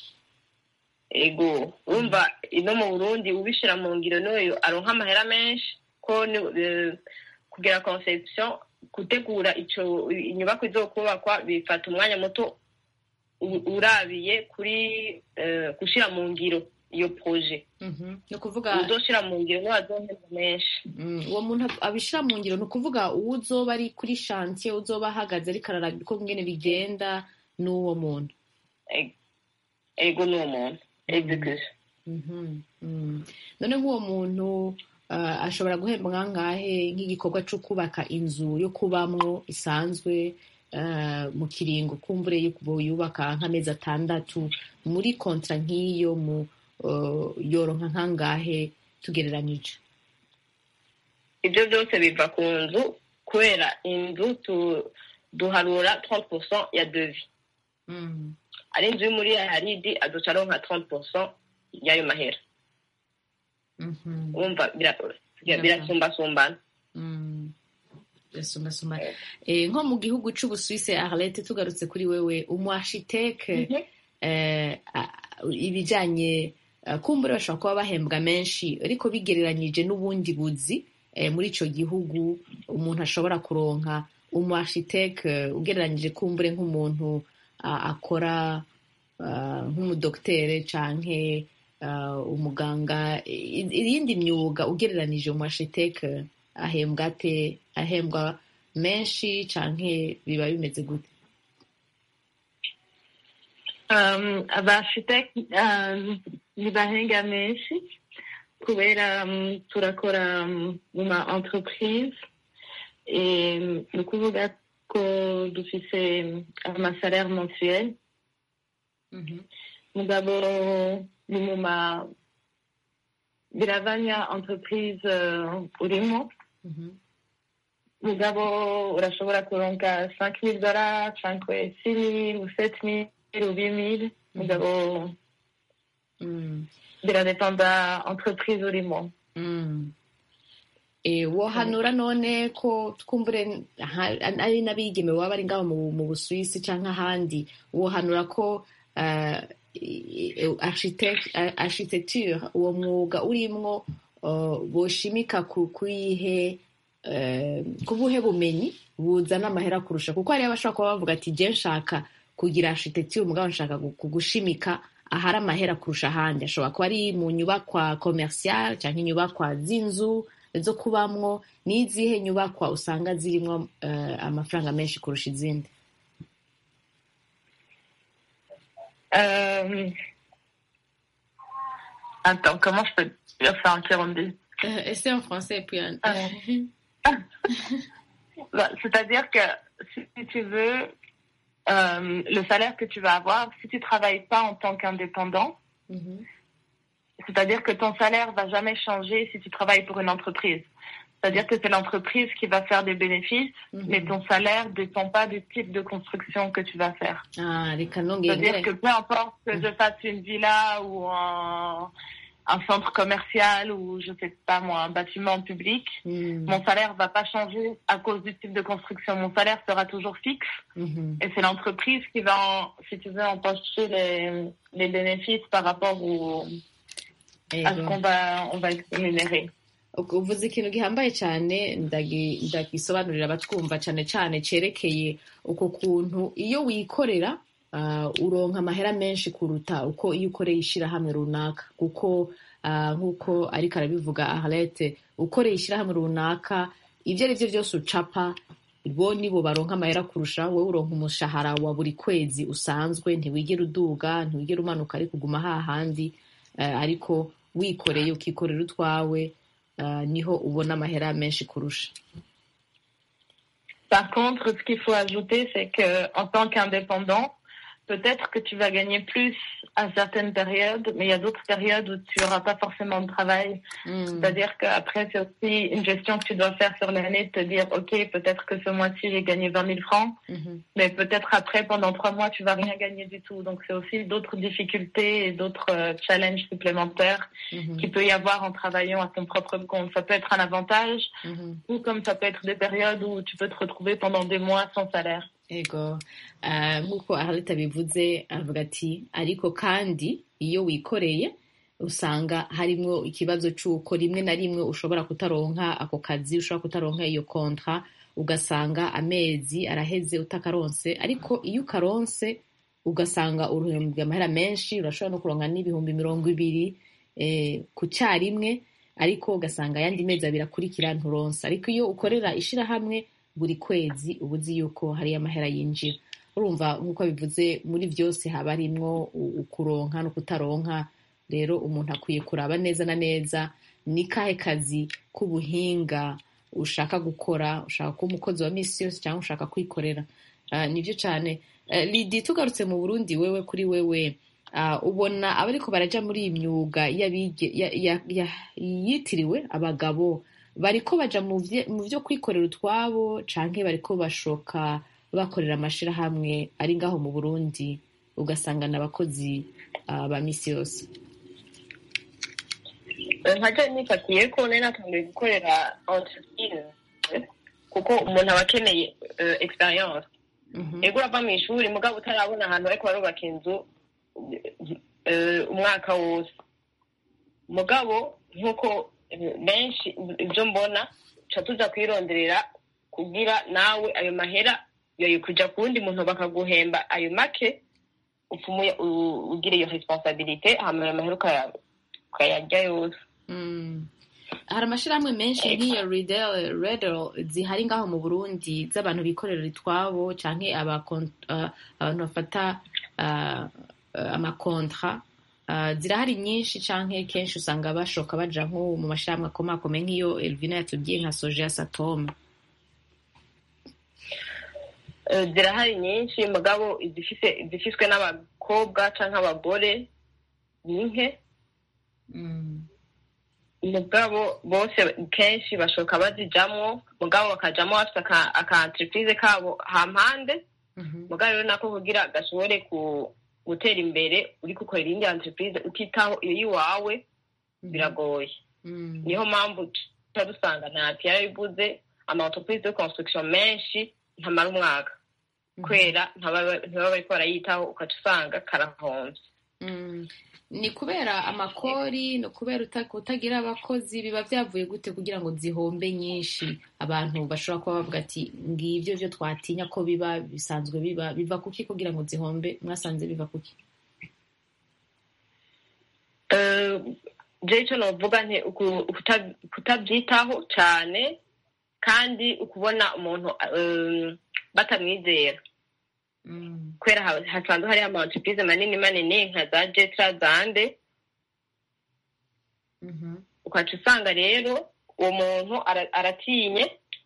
ego urumva ino mu burundi ubishira mu ngiro n'uyu aronka amahera menshi ko ni- eh, kugira conception gutegura ico inyubako izokubakwa bifata umwanya muto u- urabiye kuri eh, gushira mu ngiro iyo projet ni ukuvuga uzoshira mu ngiro niwe azohemba menshi Mm, uwo muntu abishira mu ngiro ni ukuvuga uwo uzoba ari kuri shantiye uzoba ahagaze ariko araraba uko ngene bigenda n'uwo muntu ego n'uwo muntu execution Mhm, mm. none nk'uwo muntu ah, ashobora guhembwa nkangahe nk'igikorwa cyo kubaka inzu yo kubamwo isanzwe ah, mu kiringo kumbure yo kuba yubaka nk'amezi atandatu muri kontra nk'iyo mu ah, yoronka nkangahe tugereranyije ibyo byose biva ku nzu kubera inzu tu- duharura 30% ya devis ari inzu yo muri haridi aduca aronka 30% y'ayo mahera wumva bira- bira- birasumbasumbana Mm. birasumbasumbana Eh, nko mu gihugu c'ubusuwise arlete tugarutse kuri wewe umuashiteke eh, a- ibijanye eh, kumbure bashobora kuba bahembwa menshi ariko bigereranyije n'ubundi buzi eh, muri ico gihugu umuntu ashobora kuronka umuashiteke ugereranyije kumbure nk'umuntu ah, akora ah, nk'umudokitere canke ah, umuganga i- iyindi myuga ugereranije umuashiteke ahembwa ate ahembwa menshi canke biba bimeze gute Um, abashiteki um, ntibahenga menshi kubera um, turakora um, mu ma entreprise et ni ukuvuga ko dufise amasalaire mensuel mugabo ni mu ma biravanya entreprise uh, urimo mugabo urashobora kuronka 5000 dollars cyangwa 6000 ou 7000 ou 8000 mugabo biradependa entreprise urimo Mm. Eh, wohanura none ko twumbure ha- ari n'abigeme baba bari ngaho mu, mu busuwisi canke ahandi wohanura ko uh, architecture uwo mwuga urimwo uh, boshimika ku kuyihe uh, kubuhe bumenyi buzana amahera kurusha kuko hariyo abashobora kuba bavuga ati je nshaka kugira architecture mugabo nshaka gu- kugushimika ahari amahera kurusha ahandi ashobora kuba ari mu nyubakwa commercial cyangwa inyubakwa z'inzu zo kubamwo n'izihe nyubakwa usanga zirimo uh, amafaranga menshi kurusha izindi Euh... Attends, comment je peux dire ça en Kirundi Euh, essaie en français puis en... Bah, C'est-à-dire que si tu veux, euh, le salaire que tu vas avoir, si tu travailles pas en tant qu'indépendant, c'est-à-dire que ton salaire va jamais changer si tu travailles pour une entreprise. C'est-à-dire que c'est l'entreprise qui va faire des bénéfices, mais ton salaire dépend pas du type de construction que tu vas faire. Ah, reka C'est-à-dire nongere que peu importe que je fasse une villa ou un, un centre commercial ou je sais pas moi un bâtiment public, mon salaire va pas changer à cause du type de construction. Mon salaire sera toujours fixe et c'est l'entreprise qui va, en, si tu veux, empocher les, les bénéfices par rapport au, à ce qu'on va, on va rémunérer. uvuze ikintu gihambaye cyane ndagisobanurira abatwumva cyane cyane cyerekeye uko kuntu iyo wikorera uronka amahera menshi kuruta uko iyo ukoreye ishyirahamwe runaka kuko nk'uko ariko arabivuga aharete ukoreye ishyirahamwe runaka ibyo ari byo byose ucapa bo nibo baronka amahera kurusha wowe uronka umushahara wa buri kwezi usanzwe ntiwigera uduga ntiwigera umanuka ariko uguma hahandi ariko wikoreye ukikorera utwawe niho ubona amahera menshi kurusha Par contre, ce qu'il faut ajouter, c'est que en tant qu'indépendant, peut-être que tu vas gagner plus à certaines périodes, mais il y a d'autres périodes où tu n'auras pas forcément de travail. Mm. C'est-à-dire qu'après, c'est aussi une gestion que tu dois faire sur l'année, de te dire, OK, peut-être que ce mois-ci, j'ai gagné 20 000 francs, mm -hmm. mais peut-être après, pendant trois mois, tu vas rien gagner du tout. Donc, c'est aussi d'autres difficultés et d'autres euh, challenges supplémentaires mm -hmm. qu'il peut y avoir en travaillant à ton propre compte. Ça peut être un avantage, ou comme ça peut être des périodes où tu peux te retrouver pendant des mois sans salaire. ego nk'uko aharita bivuze avuga ati ariko kandi iyo wikoreye usanga harimo ikibazo cy'uko rimwe na rimwe ushobora kutaronka ako kazi ushobora kutaronka iyo kontra ugasanga amezi araheze utakaronse ariko iyo ukaronse ugasanga uruhembwe amahera menshi urashobora no kuronka n'ibihumbi mirongo ibiri ku cyarimwe ariko ugasanga ayandi mezi abiri akurikira nturonse ariko iyo ukorera ishyirahamwe buri kwezi uba uzi yuko hari amahera yinjira urumva nk'uko bivuze muri byose haba harimwo ukuronka no kutaronka rero umuntu akwiye kuraba neza na neza ni kahe kazi k'ubuhinga ushaka gukora ushaka kuba umukozi wa minsi yose cyangwa ushaka kwikorera nibyo cyane lidi tugarutse mu burundi wewe kuri wewe ubona abariko baraja muri iyi myuga yitiriwe abagabo bariko baja mu byo kwikorera utwabo canke bariko bashoka bakorera amashirahamwe ari ngaho mu burundi ugasanga n'abakozi ba misi yose nkaja nifatiye ko nari natangiye gukorera entreprise kuko umuntu aba akeneye experience ego urava mu ishuri mugabo utarabona ahantu bariko barubaka inzu umwaka wose mugabo nk'uko benshi ibyo mbona tuca tuza kwironderera kugira nawe ayo mahera yoye kuja ku wundi muntu bakaguhemba ayo make upfumuye ugira iyo responsabilite hama ayo mahera ukayarya yose hari amashirahamwe menshi nk'iyo redel zihari ngaho mu burundi z'abantu bikorera itwabo canke abantu bafata amakontra zirahari nyinshi canke kenshi usanga bashoka baja nko mu mashirahamwe akomakomeye nk'iyo elvina yatubwiye nka soje ya satome zirahari nyinshi mugabo izifiswe n'abakobwa canke abagore ni nke mugabo bose kenshi bashoka bazijamwo mugabo bakajamwo bafite aka entreprise kabo hampande mugabo rero nako kugira gashobore ku gutera imbere uri gukorera indi entreprise utitaho iyo yiwawe biragoye niyo mpamvu tuba dusanga ntati yarabivuze ama entreprise de construction menshi ntamara umwaka kubera ntibaba bariko barayitaho ukaca usanga karahomvye ni kubera amakori ni kubera kutagira abakozi biba byavuye gute kugira ngo zihombe nyinshi abantu bashobora kuba bavuga ati ngibyo byo twatinya ko biba bisanzwe biba biva kuki kugira ngo zihombe mwasanze biva kuki je icyo novuga nti kutabyitaho cyane kandi ukubona umuntu batamwizera kubera hasanzwe hariho ama entreprise manini manini nka za jetra zande ukaca usanga rero uwo muntu aratinye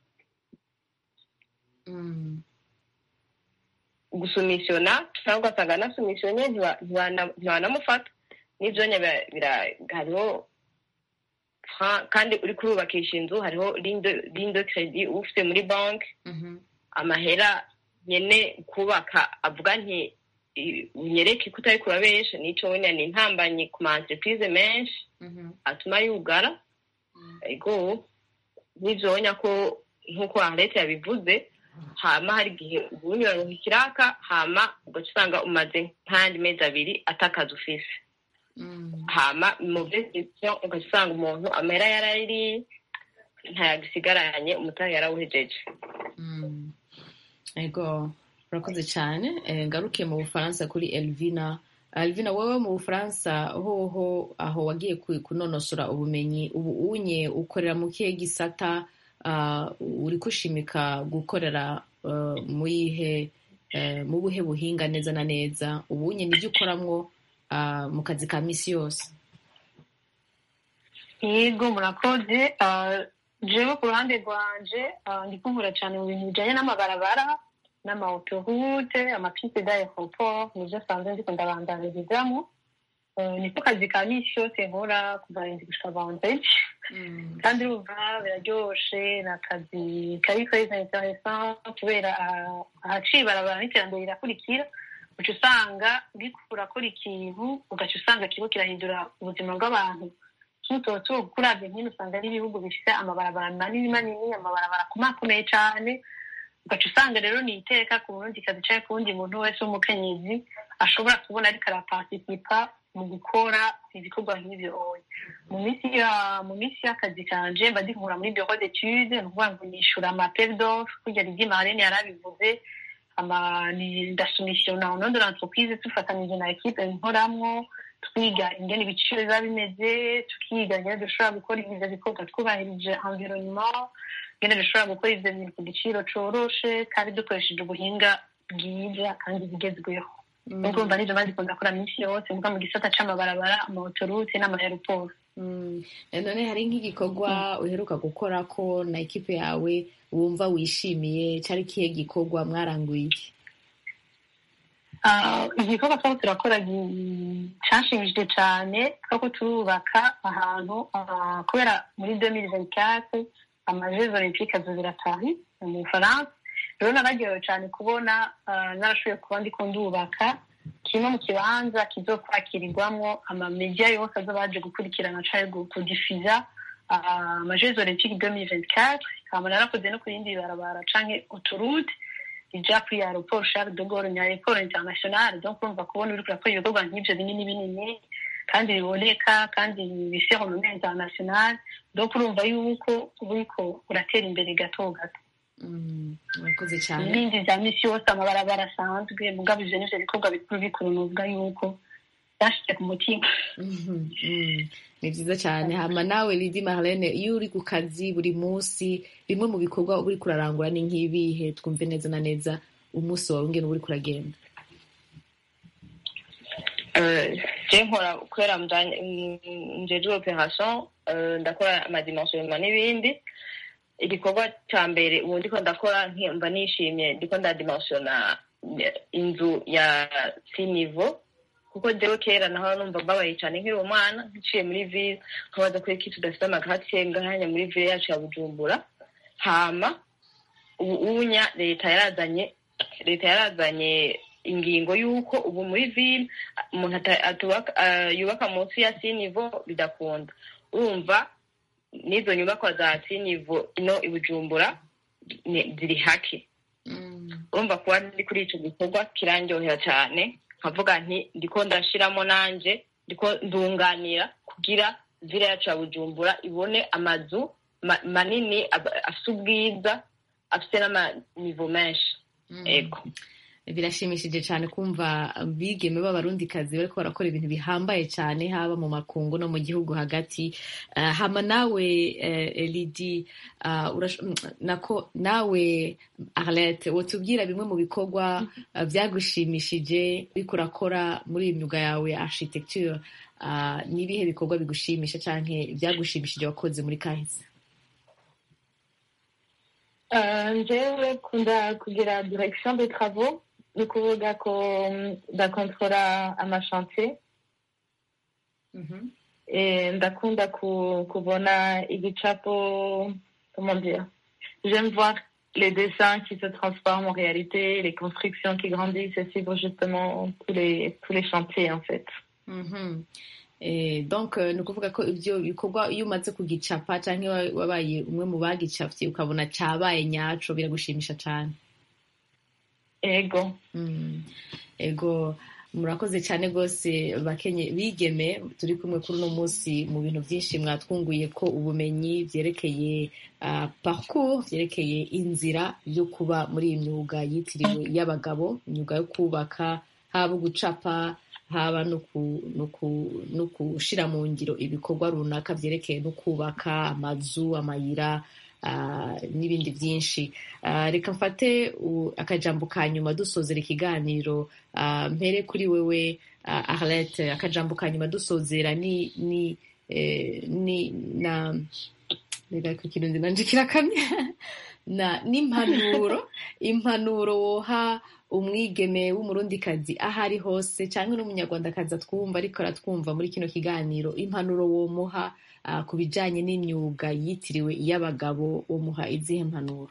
gusumisiona cyangwa ugasanga anasumisiyonye ntiwanamufata n'ibyo hariho kandi uri kurubakisha inzu hariho linde kredi uba ufite muri banki amahera nyene kubaka avuga nti i- unyereke ko utari kurabesha nico wene ni intambanye ku ma entreprise menshi atuma yugara ego nivyonya ko nk'uko arete yabivuze hama hari igihe ubunyuraronka ikiraka hama ugaca usanga umaze nk'ayandi mezi abiri atakazi ufise hama mu vy'investissement ugaca usanga umuntu amera yarayiriye ntayagisigaranye umutahe yarawuhejeje ego urakoze cyane Eh, ngaruke mu bufaransa kuri elvina elvina wowe mu bufaransa hoho aho wagiye ku- kunonosora ubumenyi ubu unye ukorera mu kihe gisata ah, uri kushimika gukorera eh, mu ihe eh, mu buhe buhinga neza na neza ubunye nibyo ukoramwo ah, mu kazi ka misi yose yego murakoze Ah, jewe ku ruhande rwanje ah, ndi kuvura cyane mu bintu bijanye n'amabarabara n'amaotorute amapiste d'aeroport nivyo sanzwe ndiko ndabandanirizamu Eh, niko kazi ka misi yose nkora kuva rindi gushika vantage kandi urumva biraryoshe ni akazi kari keza interessant kubera ah, ahaciye ibarabara n'iterambere rirakurikira uca usanga uriko urakora ikintu ugaca usanga kiriko kirahindura ubuzima bw'abantu nk'utoto kuravye nkino usanga ari ibihugu bifise amabarabara manini manini amabarabara akomakomeye cane ugaca usanga rero ni iteka ku burundi kazi canke ku wundi muntu wese w'umukenyezi ashobora kubona ariko araparticipa mu gukora ibikorwa nk'ivyo oya mu minsi ya mu minsi y'akazi kanje mba ndikura muri bureau d'étude ni ukuvuga ngo nishura amapel d'offre kurya rivyi marene yarabivuze ama ni ndasumisiona au nom de l'entreprise tufatanije na equipe nkoramwo twiga ingene ibiciro biba bimeze tukiga ingene dushobora gukora ivyo bikorwa twubahirije environnement ingene dushobora gukora ivyo bintu ku giciro coroshe kandi dukoresheje ubuhinga bwiza kandi bugezweho nuko urumva nivyo maze ndakora minsi yose muga mu gisata c'amabarabara amaotorute n'amayaroporo Mm. Eh, none hari nk'igikorwa uheruka gukora ko na ekipe yawe wumva wishimiye cari kihe gikorwa mwaranguye iki Ah, igikorwa twaba turakora gi- canshimishije cane twako turubaka ahantu ah, kubera muri 2024 amajeux olympique azobera Paris mu Bufaransa rero nararyohewe cane kubona ah, narashoboye kuba ndiko ndubaka kimwe mu kibanza kizokwakirirwamwo amamedia yose azoba aje gukurikirana canke gu- kudifiza ah, amajeux olympique 2024 hama narakoze no ku yindi barabara canke autoroute ija kuri aeroport Charles de Gaulle ni aeroport international donc urumva kubona uriko urakora ibikorwa nk'ivyo binini binini kandi biboneka kandi bifise renommée international donc urumva yuko uriko uratera imbere gato gato Mm, murakoze cyane ibindi vya misi yose amabarabara asanzwe mugabo ivyo nivyo bikorwa bikuru bikuru nuvuga yuko byashitse ku mutima Mhm, mm. ni vyiza cyane hama nawe lidi marlene iyo uri ku kazi buri munsi bimwe mu bikorwa uba uriko urarangura ni nk'ibihe twumve neza na neza umunsi wawe ngene uba uriko uragenda je nkora kubera njejwe operation eh, ndakora amadimensionnement n'ibindi igikorwa ca mbere ubu ndiko ndakora mba nishimye ndiko ndadimensiona inzu ya sinivo kuko jewe kera naho numva mbabaye cane nkiri umwana nciye muri ville nkabaza kuri iki tudafite amagatiye ngahanya muri ville yacu ya bujumbura hama ubu unya leta yarazanye leta yarazanye ingingo y'uko ubu muri ville umuntu ata- atubaka- ah, yubaka munsi ya sinivo bidakunda urumva n'izo nyubakwa za sinivo ino i bujumbura ni- ziri hake urumva kuba ndi kuri ico gikorwa kirandyohera cane nkavuga nti ndiko ndashiramo nanje ndiko ndunganira kugira vile yacu ya bujumbura ibone amazu ma- manini aba- afise ubwiza afise n'amanivo menshi ego birashimishije cyane kumva bigeme b'abarundikazi bariko barakora ibintu bihambaye cyane haba mu makungu no mu gihugu hagati Ah, hama nawe eh, lidi ah, urash- mm, nako nawe arlette wotubwira bimwe mu bikorwa ah, byagushimishije uriko urakora muri iyi myuga yawe ya architecture Ah, ni ibihe bikorwa bigushimisha canke byagushimishije wakoze muri kahise Euh, njyewe kunda kugira direction de travaux ni ukuvuga ko mm, ndakontorora amashantier et ndakunda ku, kubona igicapo comment dire j'aime voir les dessins qui se transforment en réalité, les constructions qui grandissent et suivre justement tous les, tous les chantiers en fait. Mhm. Eh, donc eh, ni ukuvuga ko ibyo bikorwa iyo umaze kugicapa cyangwa wabaye umwe mu bagicapye ukabona cyabaye nyaco biragushimisha cyane Ego. Mm. ego murakoze cyane rwose bakenye bigeme turi kumwe kuri uno munsi mu bintu byinshi mwatwunguye ko ubumenyi byerekeye uh, parcours byerekeye inzira yo kuba muri iyi myuga yitiriwe y'abagabo imyuga yo kubaka haba gucapa haba no ku- no ku- no gushira mu ngiro ibikorwa runaka byerekeye no kubaka amazu amayira ah, n'ibindi byinshi Ah, reka mfate u- akajambo ka nyuma dusozera ikiganiro ah, mpere kuri wewe ah, arlette akajambo ka nyuma dusozera ni ni eh, ni na reka ku kirundi nanje kirakamye na n'impanuro impanuro woha umwigeme w'umurundikazi aho ari hose cyangwa n'umunyarwandakazi atwumva ariko aratwumva muri kino kiganiro impanuro womuha ah, ku bijyanye n'imyuga yitiriwe iy'abagabo womuha izihe mpanuro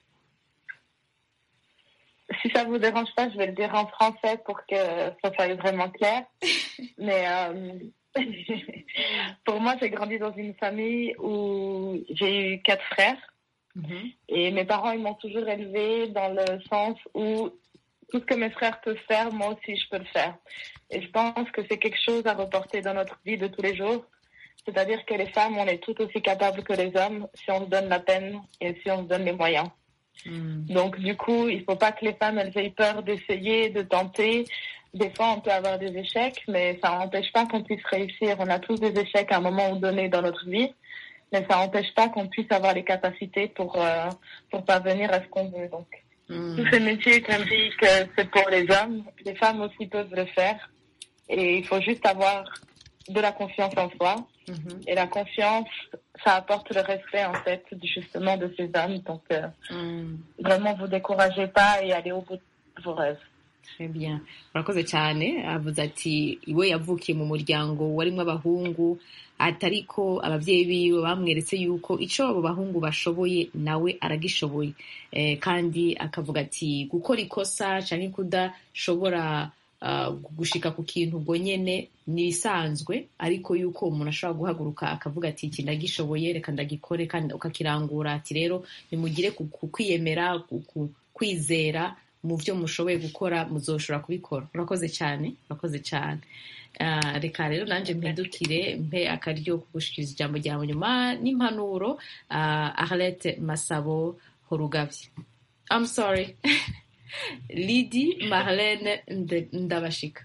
Si ça vous dérange pas, je vais le dire en français pour que ça soit vraiment clair. Mais euh, pour moi, j'ai grandi dans une famille où j'ai eu quatre frères. Et mes parents, ils m'ont toujours élevée dans le sens où tout ce que mes frères peuvent faire, moi aussi, je peux le faire. Et je pense que c'est quelque chose à reporter dans notre vie de tous les jours. C'est-à-dire que les femmes, on est tout aussi capables que les hommes si on se donne la peine et si on se donne les moyens. Donc, du coup, il faut pas que les femmes, elles aient peur d'essayer, de tenter. Des fois, on peut avoir des échecs, mais ça n'empêche pas qu'on puisse réussir. On a tous des échecs à un moment donné dans notre vie, mais ça n'empêche pas qu'on puisse avoir les capacités pour, euh, pour parvenir à ce qu'on veut. Donc, tous ces métiers, comme je dis que c'est pour les hommes, les femmes aussi peuvent le faire. Et il faut juste avoir de la confiance en soi. Et la confiance, ça apporte le respect, en fait, justement, de ces hommes. Donc, euh, vraiment, vous découragez pas et allez au bout de vos rêves. Très bien urakoze cyane avuze ati iwe yavukiye mu muryango warimo abahungu atariko ababyeyi biwe bamweretse yuko icyo abo bahungu bashoboye nawe aragishoboye eh, kandi akavuga ati gukora ikosa cyangwa kudashobora uh, gushika ku kintu ubwo nyene ni ibisanzwe ariko yuko umuntu ashobora guhaguruka akavuga ati iki ndagishoboye reka ndagikore kandi ukakirangura ati rero nimugire ku ku kwiyemera ku- ku- kwizera mu byo mushoboye gukora muzoshobora kubikora urakoze cyane urakoze cyane Ah, reka rero nanjye mpindukire mpe akaryo ko gushikiriza ijambo ryawe nyuma n'impanuro ah, arlette masabo horugavye I'm sorry lidi marlene Nde- ndabashika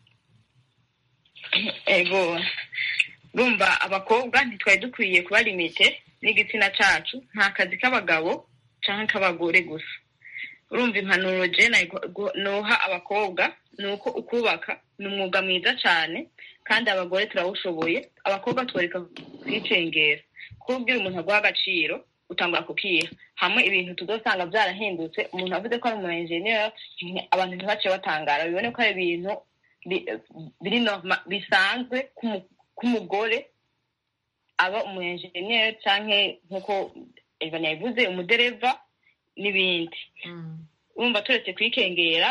ego urumva abakobwa ntitwari dukwiye kuba limite n'igitsina cacu nta kazi k'abagabo canke k'abagore gusa urumva impanuro je nayi- gu- noha abakobwa ni uko ukubaka ni umwuga mwiza cane kandi abagore turawushoboye abakobwa tworeka kwicengera kubwira umuntu aguha agaciro utangura kukiha hamwe ibintu tuzosanga vyarahindutse umuntu avuze ko ari umu engineer abantu ntibace batangara bibone ko ari ibintu bi- biri norma- bisanzwe k'umu- k'umugore aba umu engineer canke nk'uko Evan yabivuze umudereva n'ibindi urumva turetse kwikengera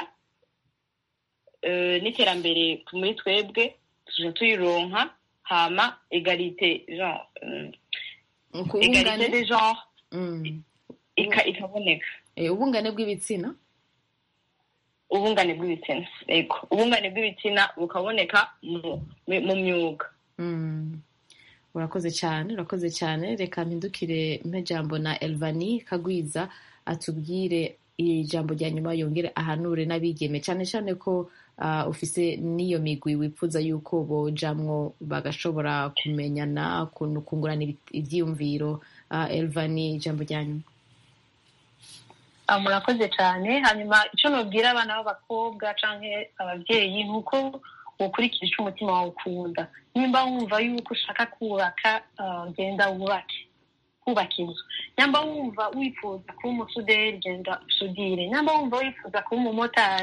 eh, n'iterambere muri twebwe tuja tuyironka hama egalite genre mm, egalite de genre ika- ikaboneka Eh, ubungane bw'ibitsina ubungane bw'ibitsina ego ubungane bw'ibitsina bukaboneka mu- mu- mu myuga Mm. urakoze cyane urakoze cyane reka mpindukire mpe jambo na elvani kagwiza atubwire ijambo rya nyuma yongere ahanure n'abigeme cyane cyane ko ah, ufise n'iyo migwi wifuza yuko bojamwo bagashobora kumenyana kun- kungurana ibi- ivyiyumviro Ah, elvani ijambo rya nyuma Ah, murakoze cyane hanyuma icyo nubwira abana b'abakobwa cyangwa ababyeyi ni uko ukurikira icyo umutima wawe ukunda nimba wumva yuko ushaka kubaka ah, genda wubake kubaka inzu nyamba wumva wifuza kuba umusuderi genda usudire nyamba wumva wifuza kuba umumotari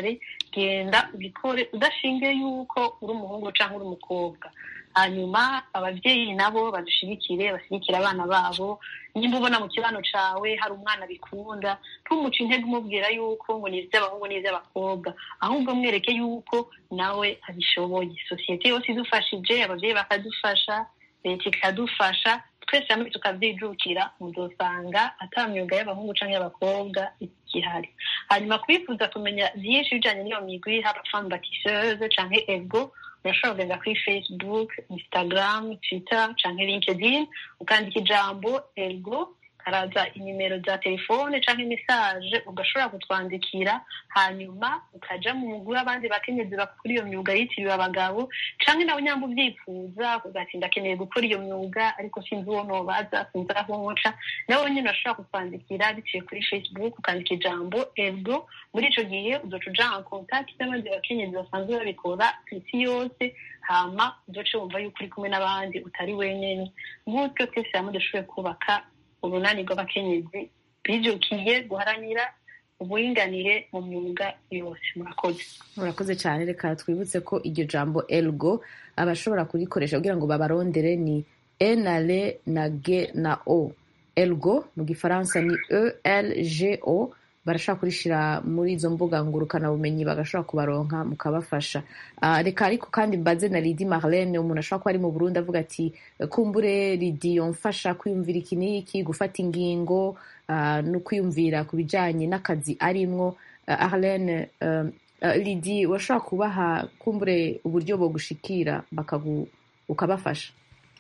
genda ubikore udashingiye yuko uri umuhungu cyangwa uri umukobwa hanyuma ababyeyi nabo badushigikire bashyigikire abana babo nimba ubona mu kibano cawe hari umwana bikunda ntumuce intege umubwira yuko ngo ni iby'abahungu ni iby'abakobwa ahubwo mwereke yuko nawe abishoboye sosiyete yose idufashije ababyeyi bakadufasha leta ikadufasha twese hamwe tukabyijukira muzosanga ata myuga y'abahungu cyangwa y'abakobwa igihari hanyuma kubifuza kumenya byinshi bijyanye n'iyo migwi haba femme batisseuse cyangwa ego urashobora kugenda kuri facebook instagram twitter cyangwa linkedin ukandika ijambo ego haraza inimero za telefone cyangwa imisaje ugashobora kutwandikira hanyuma ukaja mu mugwi w'abandi bakenyezi bakora iyo myuga yitiriwe abagabo canke nawe nyamba ubyifuza ugati ndakeneye gukora iyo myuga ariko sinzi uwo nobaza sinzi aho nkoca nawe nyine urashobora kutwandikira biciye kuri facebook ukandika ijambo ego muri ico gihe uzoca uja en contact n'abandi bakenyezi basanzwe babikora ku isi yose hama uzoce wumva yuko uri kumwe n'abandi utari wenyene gutyo twese hamwe dushoboye kubaka urunani rw'abakenyezi bijukiye guharanira uburinganire mu myuga yose murakoze murakoze cyane reka twibutse ko iryo jambo elgo abashobora kurikoresha kugira ngo babarondere ni e na le na g na o elgo mu gifaransa ni e l g o barashobora kurishira muri izo mbuga ngurukanabumenyi bagashobora kubaronka mukabafasha uh, reka ariko kandi mbaze na lidi marlene umuntu ashobora kuba ari mu burundi avuga ati kumbure lidi yomfasha kwiyumvira iki n'iki gufata ingingo uh, no kwiyumvira ku bijanye n'akazi arimwo uh, arlene uh, uh, lidi washobora kubaha kumbure uburyo bogushikira bakagu ukabafasha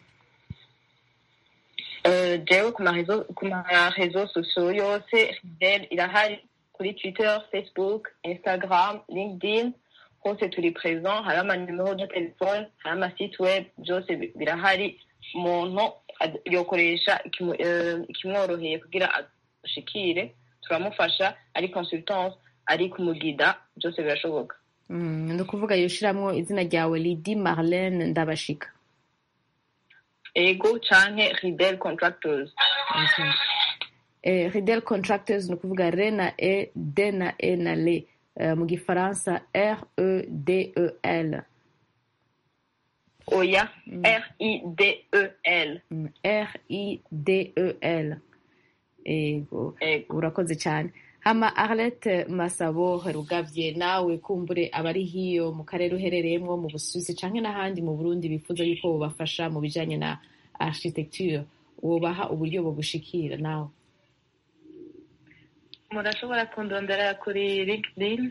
jewe ku marezo sosiyo yose ridel irahari kuri twitter facebook instagram linkedin hose turi present hari amanimero de telefone hari amasite web byose birahari umuntu yokoresha ikimworoheye kugira ashikire turamufasha ari consultance ari kumugida byose birashoboka ni ukuvuga yoshiramwo izina ryawe lidi marlene ndabashika ego canke ridel contractors eh, ridel contractors ni ukuvuga re na e d na e na le uh, mu gifaransa r e d e l oya mm. r i d e l mm. r i d e l ego urakoze cyane hama arlette masabo rugavye nawe kumbure abari hiyo mu karere uherereyemwo mu busuwisi canke n'ahandi mu burundi bifuza yuko bobafasha mu bijanye na architecture wobaha uburyo bogushikira nawe murashobora kundondera kuri linkedin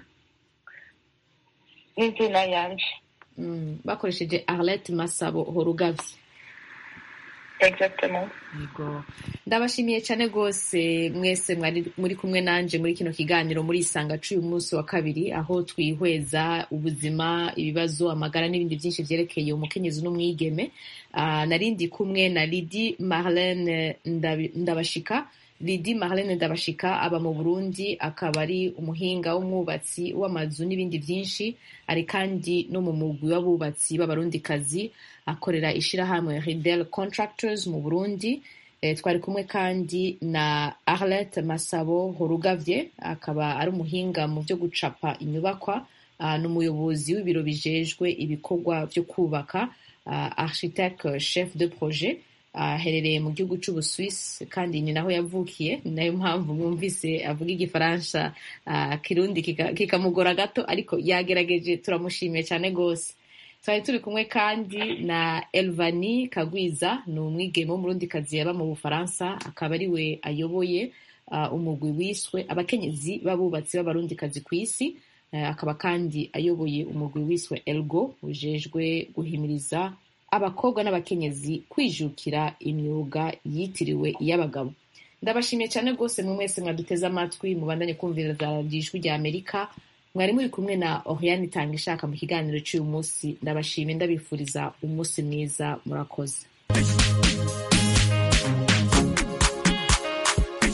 n'izina yanje mm, bakoresheje arlette masabo horugavye exactement yego ndabashimiye cyane rwose mwese mwari muri kumwe nanje muri kino kiganiro muri isanga c'uyu munsi wa kabiri aho twihweza ubuzima ibibazo amagara n'ibindi byinshi vyerekeye umukenyezi n'umwigeme uh, narindi kumwe na lidi marlene ndabashika lidi marlene ndabashika aba mu burundi akaba ari umuhinga w'umwubatsi w'amazu n'ibindi byinshi ari kandi no mu mugwi w'abubatsi b'abarundikazi akorera ishirahamwe ridel contractors mu burundi e, twari kumwe kandi na arlette masabo horugavye akaba ari umuhinga mu vyo gucapa inyubakwa uh, n'umuyobozi w'ibiro bijejwe ibikorwa vyo kubaka uh, architecte chef de projet aherereye uh, mu gihugu c'ubuswisi kandi ni naho yavukiye ni nayo mpamvu mwumvise avuga igifaransa uh, kirundi kikamugora kika gato ariko yagerageje turamushimiye cyane rwose twari turi kumwe kandi na elvani kagwiza ni umwigeme w'umurundikazi yaba mu bufaransa akaba ari we ayoboye uh, umugwi wiswe abakenyezi b'abubatsi b'abarundikazi ku isi uh, akaba kandi ayoboye umugwi wiswe elgo ujejwe guhimiriza abakobwa n'abakenyezi kwijukira imyuga yitiriwe iy'abagabo ndabashimiye cyane rwose mwe mwese mwaduteze amatwi mubandanye kumvira za radiyo ijwi rya amerika mwari muri kumwe na oriane itanga ishaka mu kiganiro cy'uyu munsi ndabashimiye ndabifuriza umunsi mwiza murakoze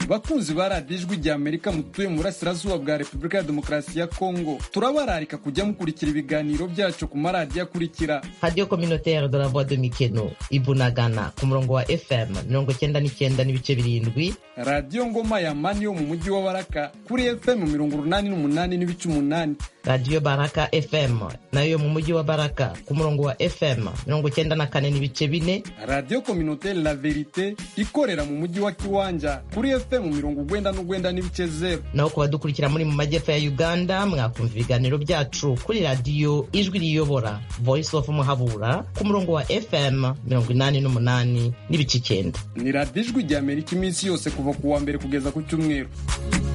bakunzi ba radiyo ijwi rya amerika mutuye mu burasirazuba bwa repubulika ya demokarasi ya kongo turabararika kujya mukurikira ibiganiro byacu ku maradiyo akurikira radiyo communautaire de la voix de mikeno ibunagana ku murongo wa fm mirongo cyenda n'icyenda n'ibice birindwi radiyo ngoma ya mani yo mu mujyi wa baraka kuri fm mirongo urunani n'umunani n'ibice umunani radiyo baraka fm nayo yo mu mujyi wa baraka ku murongo wa fm mirongo cyenda na kane n'ibice bine radiyo communautaire la verite ikorera mu mujyi wa kiwanja kuri fm mirongo ugwenda n'ugwenda n'ibice zero naho ku badukurikira muri mu majyepfo ya uganda mwakumva ibiganiro byacu kuri radiyo ijwi riyobora voice of muhabura ku murongo wa fm mirongo inani n'umunani n'ibice icyenda ni radiyo ijwi rya amerika iminsi yose kuva ku wa mbere kugeza ku cyumweru